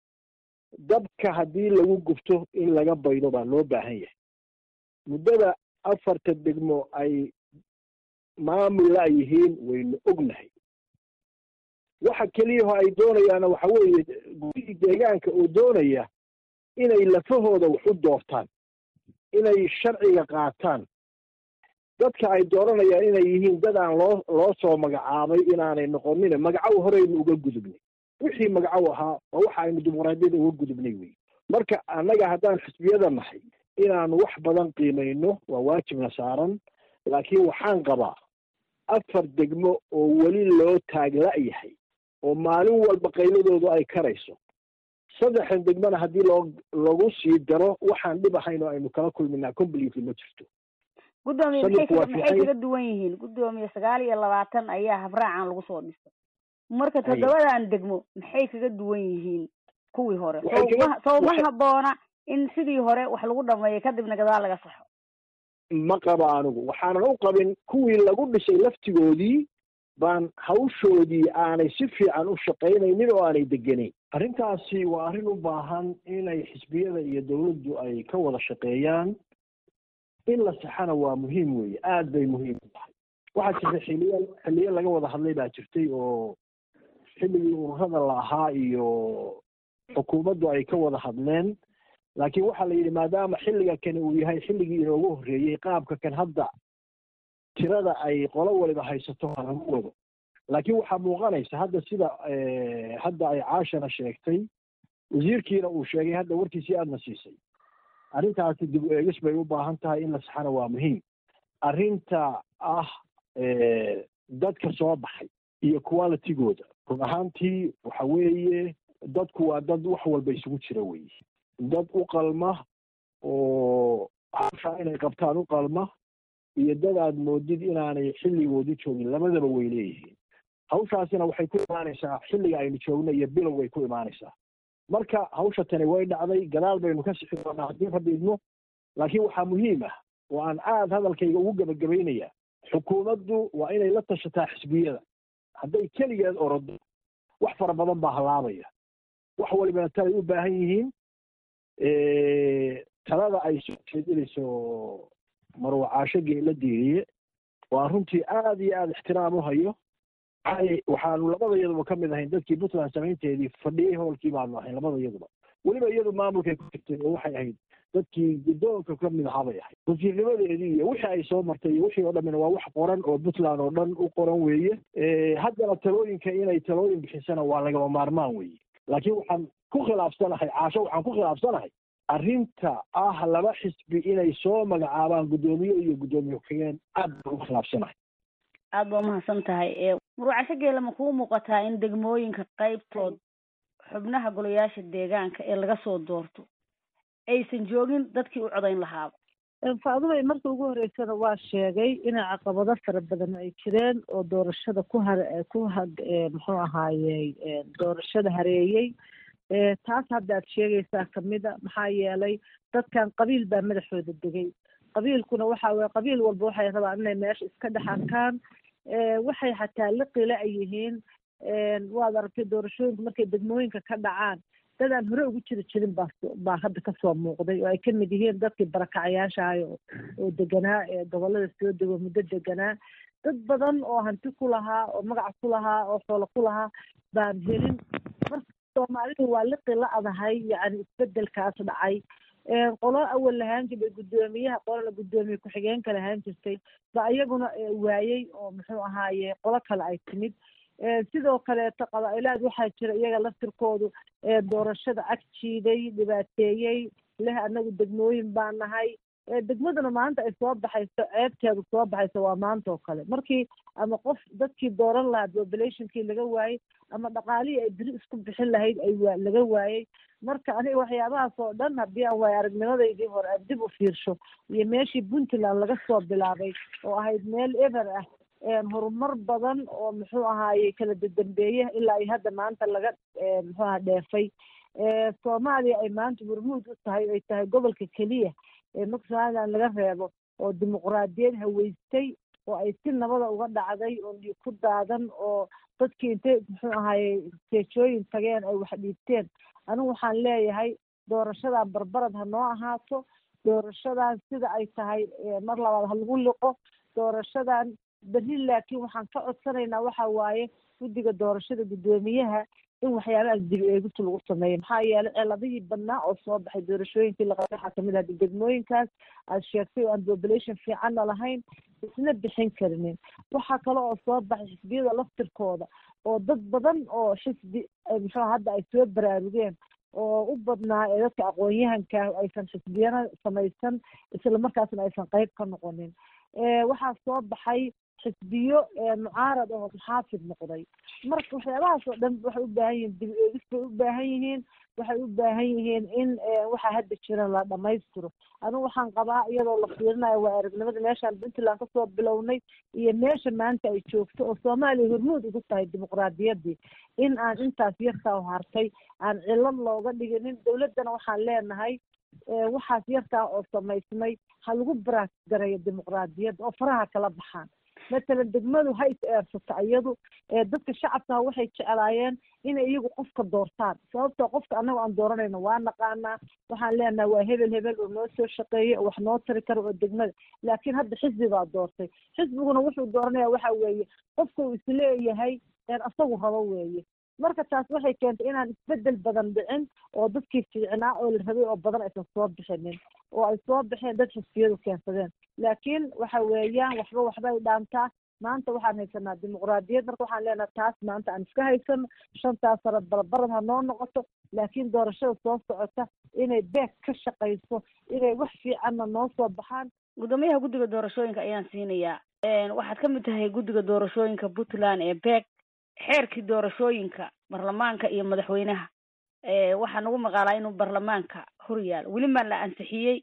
dabka haddii lagu gubto in laga baydo baa loo baahan yahay muddada afarta degmo ay maamul la yihiin waynu ognahay waxa keliyaho ay doonayaana waxa weeye gudihii deegaanka oo doonaya inay lafahooda wax u doortaan inay sharciga qaataan dadka ay dooranayaan inay yihiin dad aan loo loo soo magacaabay inaanay noqonin magacow horeynu uga gudubnay wixii magacow ahaa waa waxa aynu dimuqraadiyada uga gudubnay wey marka annaga haddaan xisbiyada nahay inaanu wax badan qiimayno waa waajibna saaran laakiin waxaan qabaa afar degmo oo weli loo taagla-yahay oo maalin walba qayladoodu ay karayso saddexdan degmona haddii loo lagu sii daro waxaan dhib ahayn oo aynu kala kulminaa completely ma jirto guddoomiye maxay kaga maxay kaga duwan yihiin guddoomiye sagaal iyo labaatan ayaa habraacan lagu soo dhistay marka toddobadan degmo maxay kaga duwan yihiin kuwii hore sowma sowma haboona in sidii hore wax lagu dhameeyo kadibna gadaal laga saxo ma qabo anigu waxaanan u qabin kuwii lagu dhisay laftigoodii baan hawshoodii aanay si fiican u shaqaynaynin oo aanay degenayn arrintaasi waa arrin u baahan inay xisbiyada iyo dawladdu ay ka wada shaqeeyaan in la saxana waa muhiim weeye aad bay muhiim u tahay waxaa jirta xiliya xiliyo laga wada hadlay baa jirtay oo xilligii ururada la ahaa iyo xukuumaddu ay ka wada hadleen laakiin waxaa la yidhi maadaama xilliga kani uu yahay xilligii inoogu horreeyey qaabka kan hadda tirada ay qolo waliba haysato ha lagu wado laakiin waxaa muuqanaysa hadda sida hadda ay caashana sheegtay wasiirkiina uu sheegay hadda warkiisii aadna siisay arrintaasi dib u eegis bay u baahan tahay in la saxana waa muhiim arrinta ah dadka soo baxay iyo qualitygooda run ahaantii waxa weeye dadku waa dad wax walba isugu jira weye dad u qalma oo hawshaa inay qabtaan u qalma iyo dad aad moodid inaanay xilligoodii joogin labadaba way leeyihiin hawshaasina waxay ku imaanaysaa xilliga aynu joogno iyo bilow way ku imaanaysaa marka hawsha tani way dhacday gadaal baynu ka sixi doonaa haddii rabbi idmo laakiin waxaa muhiim ah oo aan aad hadalkayga ugu gebagabaynaya xukuumaddu waa inay la tashataa xisbiyada hadday keligeed orodo wax fara badan baa halaabaya wax walibana talay u baahan yihiin talada ay soo jeedinayso marwacaasho geela diiriye waa runtii aad iyo aada ixtiraam u hayo waxaanu labada iyaduba ka mid ahayn dadkii puntland samaynteedii fadhiyey hoolkii baanu ahayn labada iyaduba weliba iyadu maamulkay ku jirtay oo waxay ahayd dadkii guddoonka ka mid ahaa bay ahayd wasiirnimadeedii iyo wixii ay soo martay iyo wixii oo dhammina waa wax qoran oo puntland oo dhan u qoran weeye haddana talooyinka inay talooyin bixisana waa lagama maarmaan weeye laakiin waxaan ku khilaafsanahay caasho waxaan ku khilaafsanahay arrinta ah laba xisbi inay soo magacaabaan guddoomiye iyo guddoomiye ku-xigeen aad baan ugu khilaafsanahay aada baa umahadsan tahay murwacasho geela ma kuu muuqataa in degmooyinka qaybtood xubnaha golayaasha deegaanka ee laga soo doorto aysan joogin dadkii u codayn lahaaba faadumay markii ugu horreysana waa sheegay inay caqabado fara badan ay jireen oo doorashada ku har ku ha muxuu ahaayey doorashada hareeyey taas hadda aad sheegaysaa kamida maxaa yeelay dadkan qabiil baa madaxooda degay qabiilkuna waxa weye qabiil walba waxay rabaan inay meesha iska dhex arkaan waxay xataa liqila ay yihiin waad aragtay doorashooyinka markay degmooyinka ka dhacaan dad aan hore ugu jiri jirin baa baa hadda kasoo muuqday oo ay kamid yihiin dadkii barakacayaashahay oo deganaa ee gobolada soo dego muddo deganaa dad badan oo hanti ku lahaa oo magac ku lahaa oo xoolo ku lahaa baan helin marka soomaalidu waa liqi la adahay yacni isbedelkaas dhacay qolo awal lahaan jiray guddoomiyaha qolana guddoomiye ku-xigeenka lahaan jirtay ba iyaguna waayey oo muxuu ahaaye qolo kale ay timid sidoo kaleeto qabaa-ilaad waxaa jira iyaga laftirkoodu doorashada ag jiiday dhibaateeyey leh anagu degmooyin baa nahay degmaduna maanta ay soo baxayso ceebteedu soo baxayso waa maanta oo kale markii ama qof dadkii dooran lahaa populationkii laga waayey ama dhaqaalihii ay beri isku bixin lahayd ay waa laga waayey marka aniga waxyaabahaas oo dhan haddii aan waay aragnimadaydii hore aan dib u fiirsho iyo meeshii puntland laga soo bilaabay oo ahayd meel eber ah horumar badan oo muxuu ahaaye kala dadambeeye ilaa ay hadda maanta laga muxuu aha dheefay soomaaliya ay maanta hormuud u tahay ay tahay gobolka keliya ee marka somaliland laga reebo oo dimuqraadiyad haweystay oo ay si nabada uga dhacday oo dhiig ku daadan oo dadkii intay muxuu ahaye seejooyin tageen ay wax dhiibteen anigu waxaan leeyahay doorashadan barbarad ha noo ahaato doorashadan sida ay tahay mar labaad ha lagu liqo doorashadan berri laakiin waxaan ka codsanaynaa waxa waaye guddiga doorashada guddoomiyaha in waxyaabahaas dib eegista lagu sameeyo maxaa yeelay ciladihii badnaa oo soo baxay doorashooyinkii laqabay waxaa kamid ah degmooyinkaas aad sheegtay oo aan population fiicanna lahayn isna bixin karinin waxaa kale oo soo baxay xisbiyada laftirkooda oo dad badan oo xisbi muxuu hadda ay soo baraarugeen oo u badnaa ee dadka aqoon-yahanka aysan xisbiyana samaysan isla markaasna aysan qeyb ka noqonin waxaa soo baxay xisbiyo mucaarad oo muxaafid noqday marka waxyaabahaas oo dhan waxay u baahan yihiin dib eegis bay u baahan yihiin waxay u baahan yihiin in waxaa hadda jira la dhamaystiro anigu waxaan qabaa iyadoo la fiirinayo waa aragnimada meeshaan puntland kasoo bilownay iyo meesha maanta ay joogto oo soomaaliya hormuud ugu tahay dimuqraadiyaddii in aan intaas yartaa hartay aan cilad looga dhiginin dowladdana waxaan leenahay waxaas yartaa oo samaysmay ha lagu baraas gareeyo dimuqraadiyadda oo faraha kala baxaan matalan degmadu ha is eersato iyadu dadka shacabka waxay jeclaayeen inay iyagu qofka doortaan sababtoo qofka annaga aan dooranayno waa naqaanaa waxaan leenahay waa hebel hebel oo noo soo shaqeeyey oo wax noo tari kara oo degmada laakiin hadda xisbi baa doortay xisbiguna wuxuu dooranaya waxa weeye qofka uu isleeyahay asagu rabo weeye marka taas waxay keentay inaan isbedel badan dhicin oo dadkii fiicnaa oo la rabay oo badan aysan soo bixinin oo ay soo baxeen dad xisbiyadu keensadeen laakiin waxa weeyaan waxba waxba ay dhaantaa maanta waxaan haysanaa dimuqraadiyad marka waxaan leenahay taas maanta aan iska haysano shantaas sano balbarad ha noo noqoto laakiin doorashada soo socota inay beeg ka shaqayso inay wax fiicanna noo soo baxaan guddoomiyaha guddiga doorashooyinka ayaan siinayaa waxaad ka mid tahay guddiga doorashooyinka puntland ee beeg xeerkii doorashooyinka baarlamaanka iyo madaxweynaha waxaa nagu maqaalaa inuu baarlamaanka hor yaalo weli maa la ansixiyey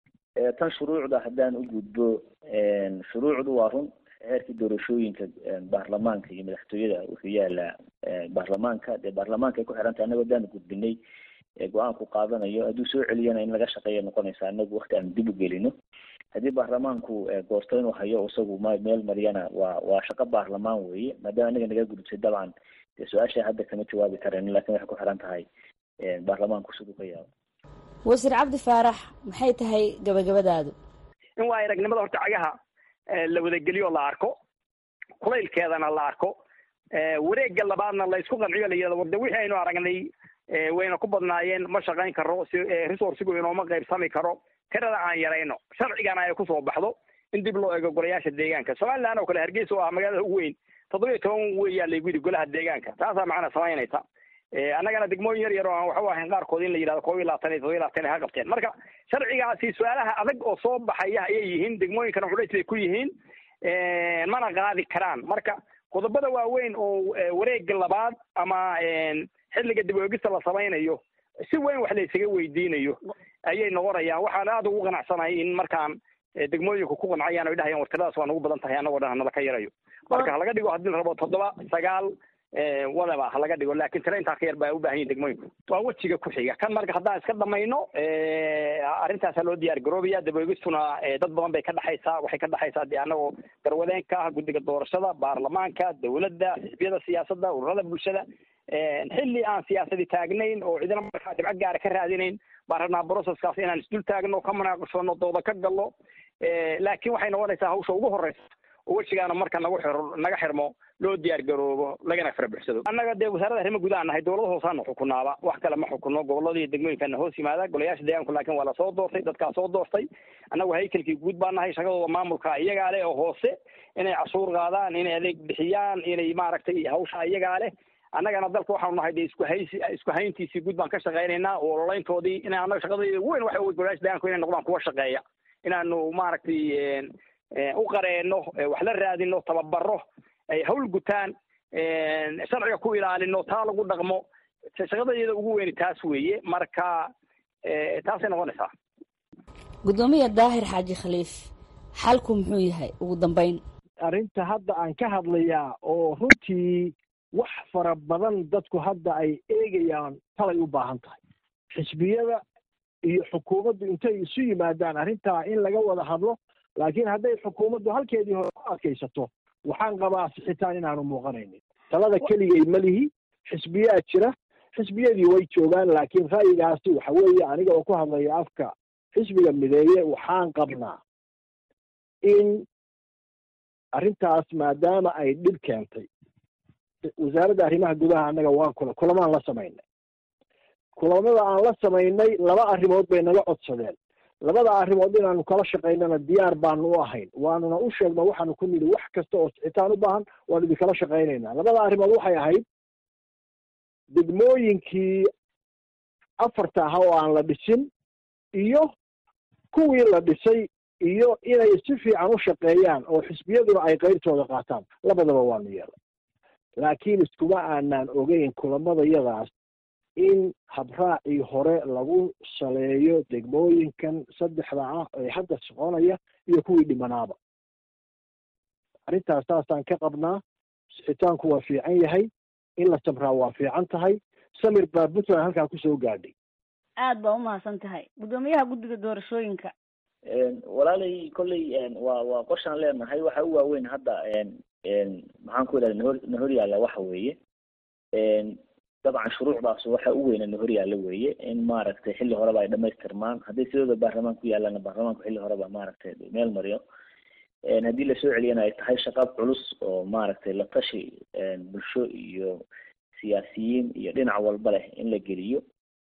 tan shuruucda haddaan u gudbo shuruucdu waa run xeerkii doorashooyinka baarlamaanka iyo madaxtooyada wuxuu yaalaa baarlamaanka dee baarlamaanka ay ku xirantahay annago haddaan gudbinay go-aanku qaadanayo hadduu soo celiyana in laga shaqeeya noqonaysa anagu wakti aan dib u gelino haddii baarlamaanku goosto inuu hayo isagu ma meel mariyana waa waa shaqo baarlamaan weeye maadaama anaga naga gudubtay dabcan dee su-aasha hadda kama jawaabi karen lakin waxay ku xiran tahay baarlamaanku siduu ka yaabo wasiir cabdi faarax maxay tahay gabagabadaadu in waa aragnimada horta cagaha la wadageliyo la arko kulaylkeedana la arko wareegga labaadna la isku qanciyo la yidhahdo warde wixii aynu aragnay wayna ku badnaayeen ma shaqayn karo resourcigu inooma qaybsami karo tirada aan yarayno sharcigana ay kusoo baxdo in dib loo eego golayaasha deegaanka somaliland oo kale hargeysa oo ah magaalada ugu weyn toddoba iyo toban weeyaa laygu yidhi golaha deegaanka taasaa macna samaynaysa annagana degmooyin yar yar oo aan waxu ahayn qaarkood in la yidhahdo koob iyo labaatan iyo todoba iyo labaatan ha qabteen marka sharcigaasi su-aalaha adag oo soo baxaya ayay yihiin degmooyinkana culays bay ku yihiin mana qaadi karaan marka qodobada waaweyn oo wareega labaad ama xilliga dib oegista la samaynayo si weyn wax la isaga weydiinayo ayay noqonayaan waxaan aada ugu qanacsanahay in markaan degmooyinku ku qancayaan oy dhahayaan wartiradaas waa nagu badan tahay annagoo dhan hanala ka yarayo marka halaga dhigo haddii la rabo toddoba sagaal wadaba halaga dhigo laakin tira intaa ka yar baa ubaahan yihin degmooyinku waa wejiga ku xiga kan marka haddaan iska dhamayno arrintaasa loo diyaar garoobaya daboegistuna dad badan bay ka dhexaysaa waxay ka dhexaysaa dee annagoo garwadeenka ah guddiga doorashada baarlamaanka dawladda xisbiyada siyaasadda ururada bulshada xilli aan siyaasadi taagnayn oo cidina markaa dhibco gaara ka raadinayn baan rabnaa broceskaas inaan isdul taagno ka munaaqashano dooda ka gallo laakiin waxay noqonaysaa hawsha ugu horeysa oo wejigaana marka nagu xir naga xirmo loo diyaar garoobo lagana farabuxsado annaga dee wasaaradda arrimo gudaha nahay dowlada hoosaana xukunaaba wax kale ma xukuno gobolada iyo degmooyinkana hoos yimaada golayaasha deegaanku laakiin waa lasoo doortay dadkaa soo doortay annagu haykalkii guud baa nahay shaqadooda maamulka iyagaa leh oo hoose inay cashuur qaadaan inay adeeg bixiyaan inay maaragtay hawsha iyagaa leh annagana dalka waxaanu nahay dee isku haysi isku hayntiisii guud baan ka shaqaynaynaa oo ololayntoodii ina annaga shaqadayda weyn waxa wey golayaasha deegaanku inay noqdaan kuwa shaqeeya inaanu maaragtay u qareeno wax la raadino tababaro ay hawl gutaan sharciga ku ilaalino taa lagu dhaqmo shaqadayada ugu weyni taas weeye marka taasay noqonaysaa guddoomiya daahir xaaji khaliif xalku muxuu yahay ugu dambeyn arrinta hadda aan ka hadlayaa oo runtii wax fara badan dadku hadda ay eegayaan talay u baahan tahay xisbiyada iyo xukuumaddu intay isu yimaadaan arrintaa in laga wada hadlo laakiin hadday xukuumaddu halkeedii hore ku adkaysato waxaan qabaa sixitaan inaanu muuqanaynin talada keligay ma lihi xisbiyaa jira xisbiyadii way joogaan laakiin ra'yigaasi waxa weeye aniga oo ku hadlaya afka xisbiga mideeye waxaan qabnaa in arrintaas maadaama ay dhib keentay wasaaradda arrimaha gudaha annaga waan kula kulamaan la samaynay kulamada aan la samaynay laba arrimood bay naga codsadeen labada arrimood inaanu kala shaqaynana diyaar baanu u ahayn waanuna u sheegno waxaanu ku nidhi wax kasta oo sixitaan u baahan waanu idinkala shaqaynaynaa labada arrimood waxay ahayd degmooyinkii afarta aha oo aan la dhisin iyo kuwii la dhisay iyo inay si fiican u shaqeeyaan oo xisbiyaduna ay qeybtooda qaataan labadaba waanu yeelay laakiin iskuma aanaan ogeyn kulamadayadaas in habraacii hore lagu saleeyo degmooyinkan saddexda ah ee hadda soconaya iyo kuwii dhimanaaba arrintaas saasaan ka qabnaa sixitaanku waa fiican yahay in la samraa waa fiican tahay samir baa puntland halkaa kusoo gaadhay aad baa umahadsan tahay guddoomiyaha guddiga doorashooyinka walaalay kolley waa waa qorshaan leenahay waxa u waaweyn hadda maxaan ku idhahda nahor nahor yaalla waxa weeye dabcan shuruucdaas waxa u weyna nahor yaalla weeye in maaragtay xilli horeba ay dhamaystirmaan hadday sidooda baarlamaan ku yaallaana baarlamaanku xilli horeba maaragtay meel mariyo haddii lasoo celiyana ay tahay shaqab culus oo maaragtay la tashi bulsho iyo siyaasiyiin iyo dhinac walba leh in la geliyo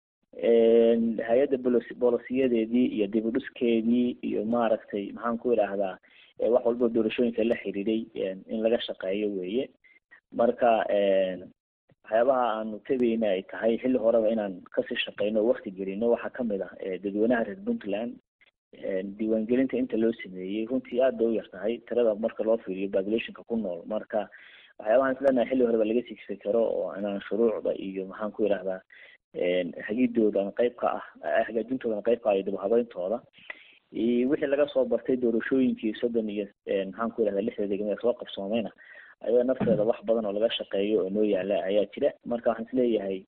hay-adda bolos bolosiyadeedii iyo dib u dhiskeedii iyo maaragtay maxaan ku idhaahdaa wax walba doorashooyinka la xiriiray in laga shaqeeyo weeye marka waxyaabaha aanu tegayna ay tahay xilli horeba inaan kasii shaqeyno o wakti gelino waxaa kamid ah dadweynaha reer puntland diiwaangelinta inta loo sameeyey runtii aad bay u yar tahay tirada marka loo fiiriyo populationka ku nool marka waxyaabahaan islenahay xilli horeba laga sigsi karo oo inaan shuruucda iyo maxaan ku idhahdaa hagidoodan qayb ka ah hagaajintoodan qayb ka ah iyo dib habeyntooda wixii laga soo bartay doorashooyinkii soddon iyo maxaan ku idhahda lixda degme ee soo qabsoomayna ayada nafteeda wax badan oo laga shaqeeyo oo noo yaala ayaa jira marka waxaan isleeyahay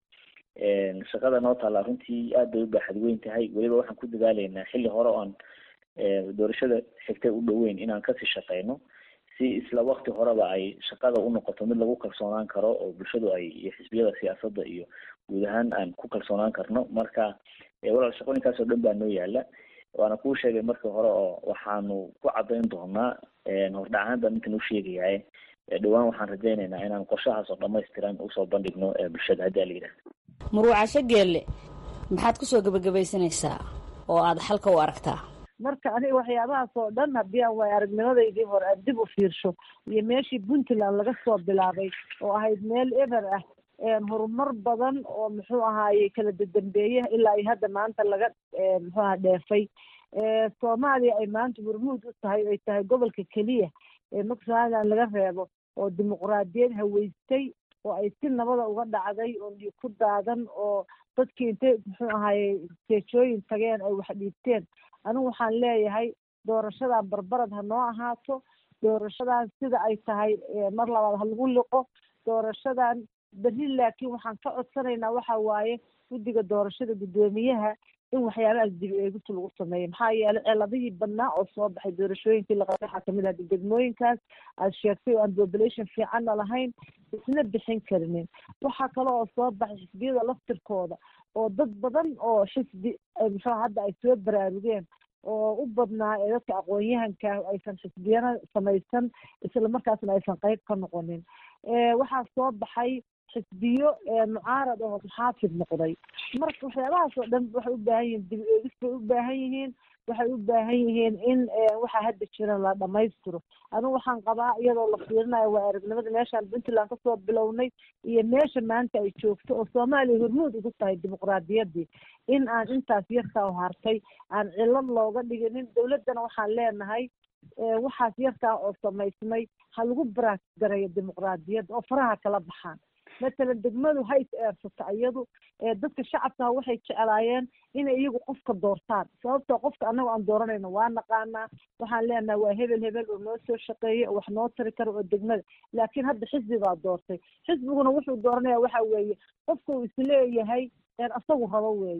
shaqada noo taalla runtii aad bay u baaxad weyn tahay weliba waxaan ku dadaaleynaa xilli hore oan doorashada xigtay u dhoweyn inaan kasii shaqeyno si isla wakti horeba ay shaqada u noqoto mid lagu kalsoonaan karo oo bulshadu ay iyo xisbiyada siyaasadda iyo guud ahaan aan ku kalsoonaan karno marka walaal shaqooyinkaas oo dhan baa noo yaala waana kuu sheegay markii hore oo waxaanu ku cadayn doonaa hordhacahaan baan ninkan u sheegayahay dhowaan waxaan rajaynaynaa inaan qorshahaas oo dhamaystiran usoo bandhigno bulshada haddii ala yidhahda muruucasho geelle maxaad kusoo gebagabaysanaysaa oo aada xalka u aragtaa marka aniga waxyaabahaas oo dhan haddii aan waay aragnimadaydii hore aan dib u fiirsho iyo meeshii puntland laga soo bilaabay oo ahayd meel eber ah horumar badan oo muxuu ahaaye kala dadambeeye ilaa iyo hadda maanta laga muxuu aha dheefay soomaaliya ay maanta hormuud u tahay ay tahay gobolka keliya ee maksaadan laga reebo oo dimuqraadiyad haweystay oo ay si nabada uga dhacday oo dhiig ku daadan oo dadkii intay muxuu ahaaye seejooyin tageen ay wax dhiibteen anigu waxaan leeyahay doorashadan barbarad ha noo ahaato doorashadan sida ay tahay mar labaad ha lagu liqo doorashadan berri laakiin waxaan ka codsanaynaa waxa waaye guddiga doorashada guddoomiyaha in waxyaabahaas dib eegista lagu sameeyo maxaa yeelay celadihii badnaa oo soo baxay doorashooyinkii laqabay waxaa kamid ah degmooyinkaas aad sheegtay oo aan population fiicanna lahayn isna bixin karinin waxaa kale oo soo baxay xisbiyada laftirkooda oo dad badan oo xisbi muxuu hadda ay soo baraarugeen oo u badnaa ee dadka aqoon-yahanka aysan xisbiyana samaysan isla markaasna aysan qeyb ka noqonin waxaa soo baxay xisbiyo mucaarad oo muxaafid noqday marka waxyaabahaas oo dhan waxay u baahan yihiin dib eegis bay u baahan yihiin waxay u baahan yihiin in waxaa hadda jira la dhamaystiro anigu waxaan qabaa iyadoo la fiirinayo waa aragnimada meeshaan puntland kasoo bilownay iyo meesha maanta ay joogto oo soomaaliya hormuud ugu tahay dimuqraadiyaddii in aan intaas yarkaa hartay aan cilad looga dhiginin dowladdana waxaan leenahay waxaas yarkaa oo samaysmay ha lagu baraasgareeyo dimuqraadiyadda oo faraha kala baxaan matalan degmadu ha is eersato iyadu dadka shacabkaha waxay jeclaayeen inay iyagu qofka doortaan sababtoo qofka annaga aan dooranayno waa naqaanaa waxaan leenahay waa hebel hebel oo noo soo shaqeeyey oo wax noo tari karo oo degmada laakiin hadda xisbi baa doortay xisbiguna wuxuu dooranaya waxa weeye qofka uu isleeyahay asagu rabo weeye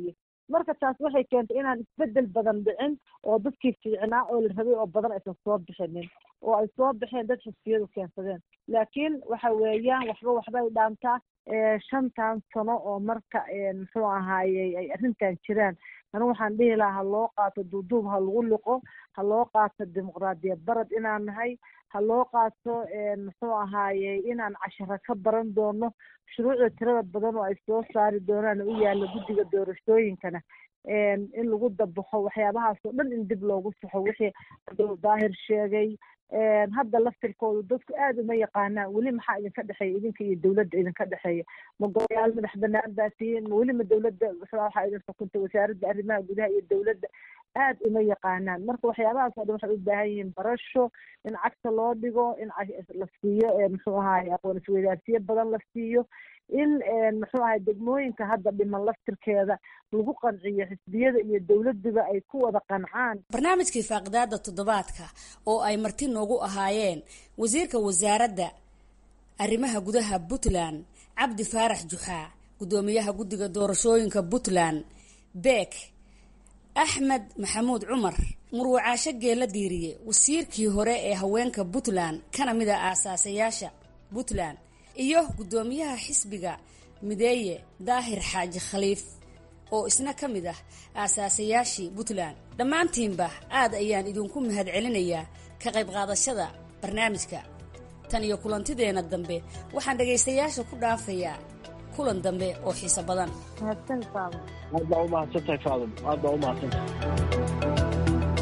marka taas waxay keentay inaan isbedel badan dhicin oo dadkii fiicnaa oo la rabay oo badan aysan soo bixinin oo ay soo baxeen dad xisbiyadu keensadeen laakiin waxa weeyaan waxba waxbay dhaantaa shantan sano oo marka muxuu ahaayey ay arrintan jiraan anigu waxaan dhihi lahaa ha loo qaato duuduub ha lagu liqo ha loo qaato dimuqraadiyad barad inaan nahay ha loo qaato muxuu ahaayey inaan casharo ka baran doono shuruucda tirada badan oo ay soo saari doonaan u yaalla guddiga doorashooyinkana in lagu dabaxo waxyaabahaas oo dhan in dib loogu saxo wixii abdul daahir sheegay hadda laftirkoodu dadku aada uma yaqaanaan weli maxaa idinka dhexeeya idinka iyo dawladda idinka dhexeeya ma golayaal madax banaan baa tihiin ma weli ma dawladda waxaa idin xukunta wasaaradda arrimaha gudaha iyo dawladda aada uma yaqaanaan marka waxyaabahaas oo dhan waxay u baahan yihiin barasho in cagta loo dhigo in la siiyo muxuu ahaye aqoon isweydaarsiyo badan la siiyo in muxuu ahay degmooyinka hadda dhiman laftirkeeda lagu qanciyo xisbiyada iyo dowladuba ay ku wada qancaan barnaamijkii faaqidaada toddobaadka oo ay marti noogu ahaayeen wasiirka wasaaradda arrimaha gudaha puntland cabdi faarax juxaa guddoomiyaha guddiga doorashooyinka puntland beek axmed maxamuud cumar murwacaasho geela diiriye wasiirkii hore ee haweenka puntland kana mid a aasaasayaasha puntland iyo guddoomiyaha xisbiga mideeye daahir xaaji khaliif oo isna ka mid ah aasaasayaashii puntland dhammaantiinba aad ayaan idinku mahadcelinayaa ka qayb qaadashada barnaamijka tan iyo kulantideenna dambe waxaan dhagaystayaasha ku dhaafayaa kulan dambe oo xiiso badan aad baa umahadsantahay faadum aad baa umahadsantahay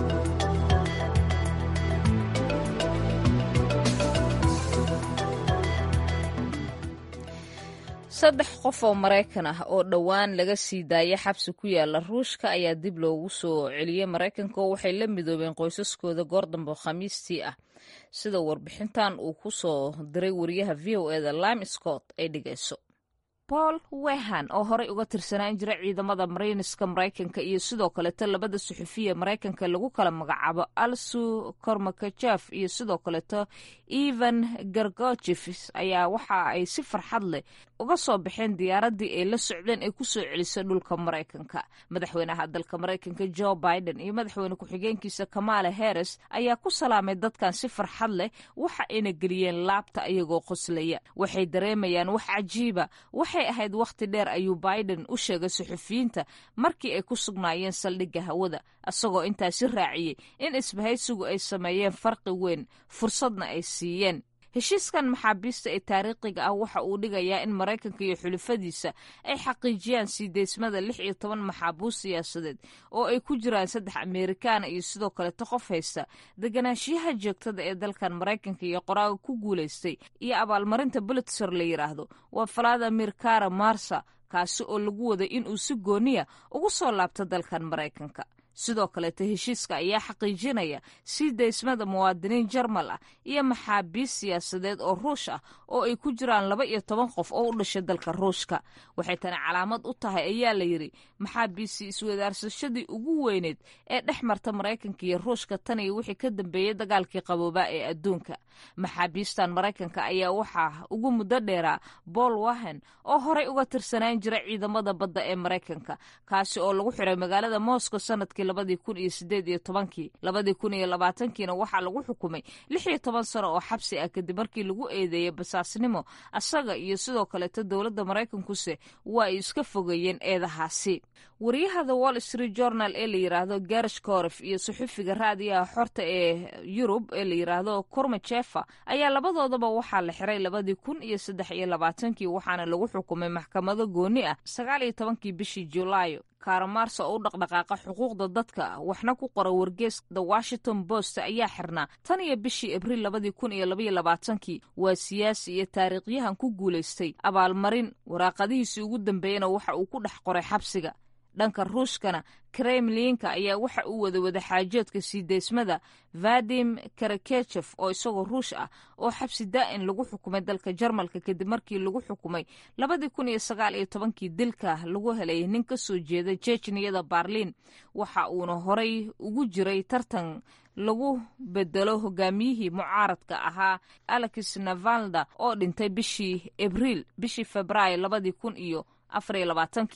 saddex qof oo maraykan ah oo dhowaan laga sii daayay xabsi ku yaala ruushka ayaa dib loogu soo celiyey maraykanka oo waxay la midoobeen qoysaskooda goor dambe khamiistii ah sida warbixintan uu ku soo diray wariyaha v o eda lime scott ay dhigayso paul wehan oo horey uga tirsanaan jira ciidamada mariiniska maraykanka iyo sidoo kaleeto labada suxufiya maraykanka lagu kala magacaabo alsu kormakajef iyo sidoo kaleeto evan gargojefs ayaa waxa ay si farxad leh uga soo baxeen diyaaradii ay la socdeen ay kusoo celisay dhulka maraykanka madaxweynaha dalka maraykanka joe biden iyo madaxweyne ku-xigeenkiisa kamala harris ayaa ku salaamay dadkan si farxad leh waxa ayna geliyeen laabta iyagoo qoslaya waxay dareemayaan wax cajiiba waxay ahayd wakhti dheer ayuu biden u sheegay suxufiyiinta markii ay ku sugnaayeen saldhigga hawada isagoo intaasi raaciyey in isbahaysigu ay sameeyeen farqi weyn fursadna ay siiyeen heshiiskan maxaabiista ee taariikhiga ah waxa uu dhigayaa in maraykanka iyo xulufadiisa ay xaqiijiyaan sii deysmada lix iyo toban maxaabuus siyaasadeed oo ay ku jiraan saddex amerikaana iyo sidoo kaleto qof haysta deganaanshiyaha joogtada ee dalkan maraykanka iyo qoraaga ku guulaystay iyo abaalmarinta bulitzer la yidhaahdo waa valadimir kara marsa kaasi oo lagu waday inuu si gooniya ugu soo laabto dalkan maraykanka sidoo kaleeto heshiiska ayaa xaqiijinaya sii daysmada muwaadiniin jarmal ah iyo maxaabiis siyaasadeed oo ruush ah oo ay ku jiraan laba iyo toban qof oo u dhashay dalka ruushka waxay tani calaamad u tahay ayaa la yidhi maxaabiisi iswadaarsashadii ugu weyneed ee dhex marta maraykanka iyo ruushka tan iyo wixii ka dambeeyey dagaalkii qaboobaa ee adduunka maxaabiistan maraykanka ayaa waxaa ugu muddo dheeraa bool wahen oo horey uga tirsanaan jira ciidamada badda ee maraykanka kaasi oo lagu xiray magaalada moscow sanadkii labadii kun iyo sideed iyo tobankii labadii kun iyo labaatankiina waxaa lagu xukumay lix iyo toban sano oo xabsi ah kadib markii lagu eedeeyey basaasnimo asaga iyo sidoo kaleeto dowladda maraykankuse waa ay iska fogeeyeen eedahaasi wariyaha the wall street journal ee la yidhaahdo garish koref iyo suxufiga raadiyaha xorta ee yurub ee la yidhaahdo kormajefa ayaa labadoodaba waxaa la xiray labadii kun iyo saddex iyo labaatankii waxaana lagu xukumay maxkamado gooni ah sagaal iyo tobankii bishii julaayo kaaramarsa oo u dhaqdhaqaaqa xuquuqda dadka waxna ku qora wargees the washington post ayaa xirnaa tan iyo bishii abriil labadii kun iyo labaiyo labaatankii waa siyaasi iyo taariikhyahan ku guulaystay abaalmarin waraaqadihiisii ugu dambeeyana waxa uu ku dhex qoray xabsiga dhanka ruushkana kremlinka ayaa waxa uu wada wadaxaajoodka sii deysmada vadim karakechef oo isagoo ruush ah oo xabsi daa'in lagu xukumay dalka jarmalka kadib markii lagu xukumay labadii kun iyo sagaal iyo tobankii dilka lagu helay nin ka soo jeeda jejniyada barliin waxa uuna horay ugu jiray tartan lagu bedelo hogaamiyihii mucaaradka ahaa alex navalda oo dhintay bishii abriil bishii februaayo labadii kun iyo afariyo labaatankii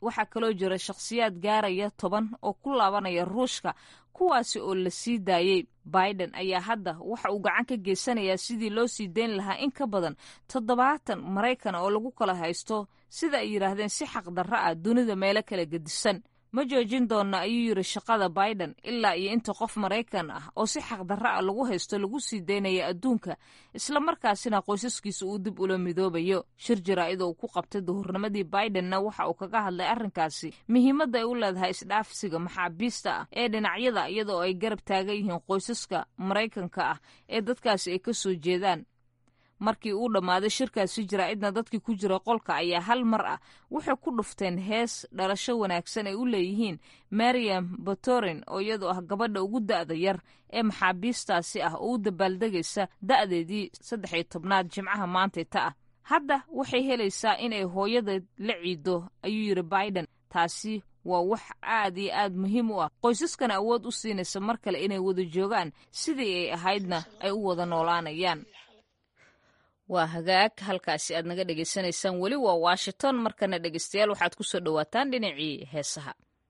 waxaa kaloo jira shakhsiyaad gaaraya toban oo ku laabanaya ruushka kuwaasi oo la sii daayey biden ayaa hadda waxa uu gacan ka geysanayaa sidii loo sii dayn lahaa in ka badan toddobaatan maraykan oo lagu kala haysto sida ay yidhaahdeen si xaqdarro ah dunida meelo kala gedisan ma joojin doonna ayuu yidhi shaqada biden ilaa iyo inta qof maraykan ah oo si xaqdarro ah lagu haysto lagu sii daynaya adduunka islamarkaasina qoysaskiisa uu dib ula midoobayo shir jaraa'id oo uu ku qabtay duhurnimadii bidenna waxa uu kaga hadlay arrinkaasi muhiimadda ay u leedahay isdhaafsiga maxaabiista ah ee dhinacyada iyadoo ay garab taagan yihiin qoysaska maraykanka ah ee dadkaasi ay ka soo jeedaan markii uu dhammaaday shirkaasi jaraa'idna dadkii ku jira qolka ayaa hal mar ah waxay ku dhufteen hees dhalasho wanaagsan ay u leeyihiin mariam batorin oo iyadoo ah gabadha ugu da'da yar ee maxaabiistaasi ah oo u dabaaldegaysa da'deedii saddex iyo tobnaad jimcaha maantayta ah hadda waxay helaysaa inay hooyadeed la ciido ayuu yidhi biden taasi waa wax aad iyo aad muhiim u ah qoysaskana awood u siinaysa mar kale inay wada joogaan sidii ay ahaydna ay u wada noolaanayaan waa hagaag halkaasi aad naga dhegaysanaysaan weli waa washington markana dhegeystayaal waxaad ku soo dhowaataan dhinacii heesaha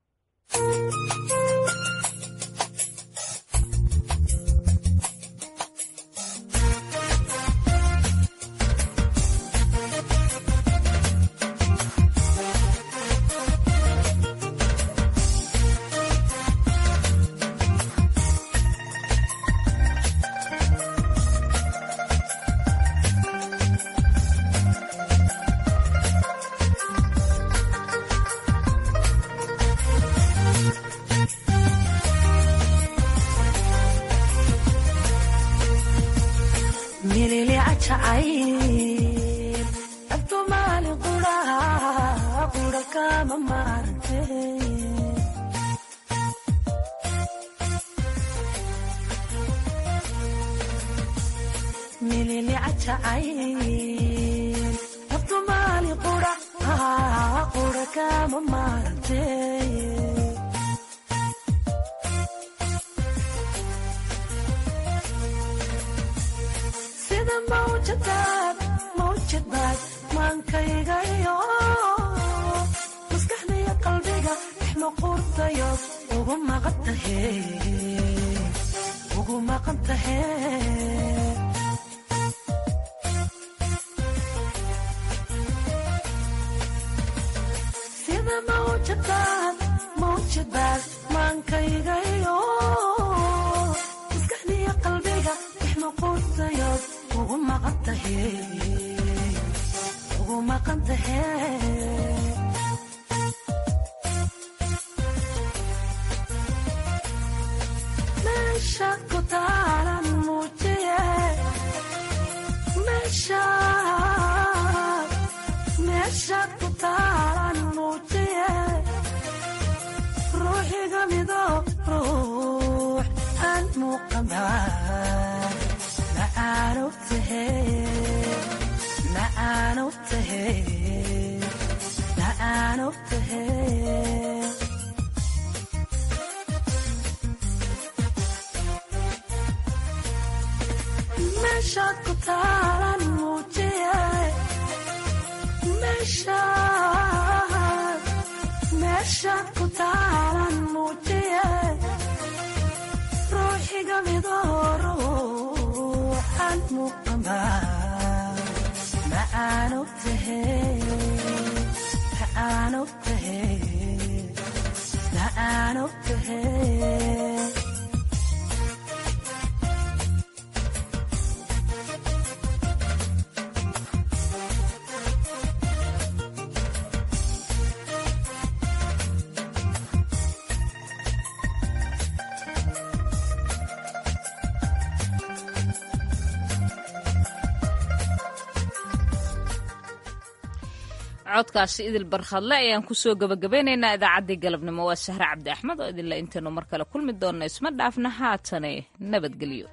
codkaasi idil barkhadle ayaan kusoo gabagabeynaynaa idaacaddii galabnimo waa sahre cabdi axmed oo idinla intaynu mar kale kulmi doonno isma dhaafna haatane nabadgelyo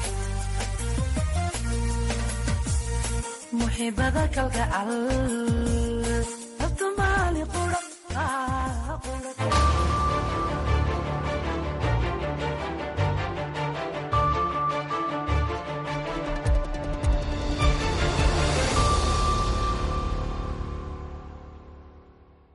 muxibada kalgacal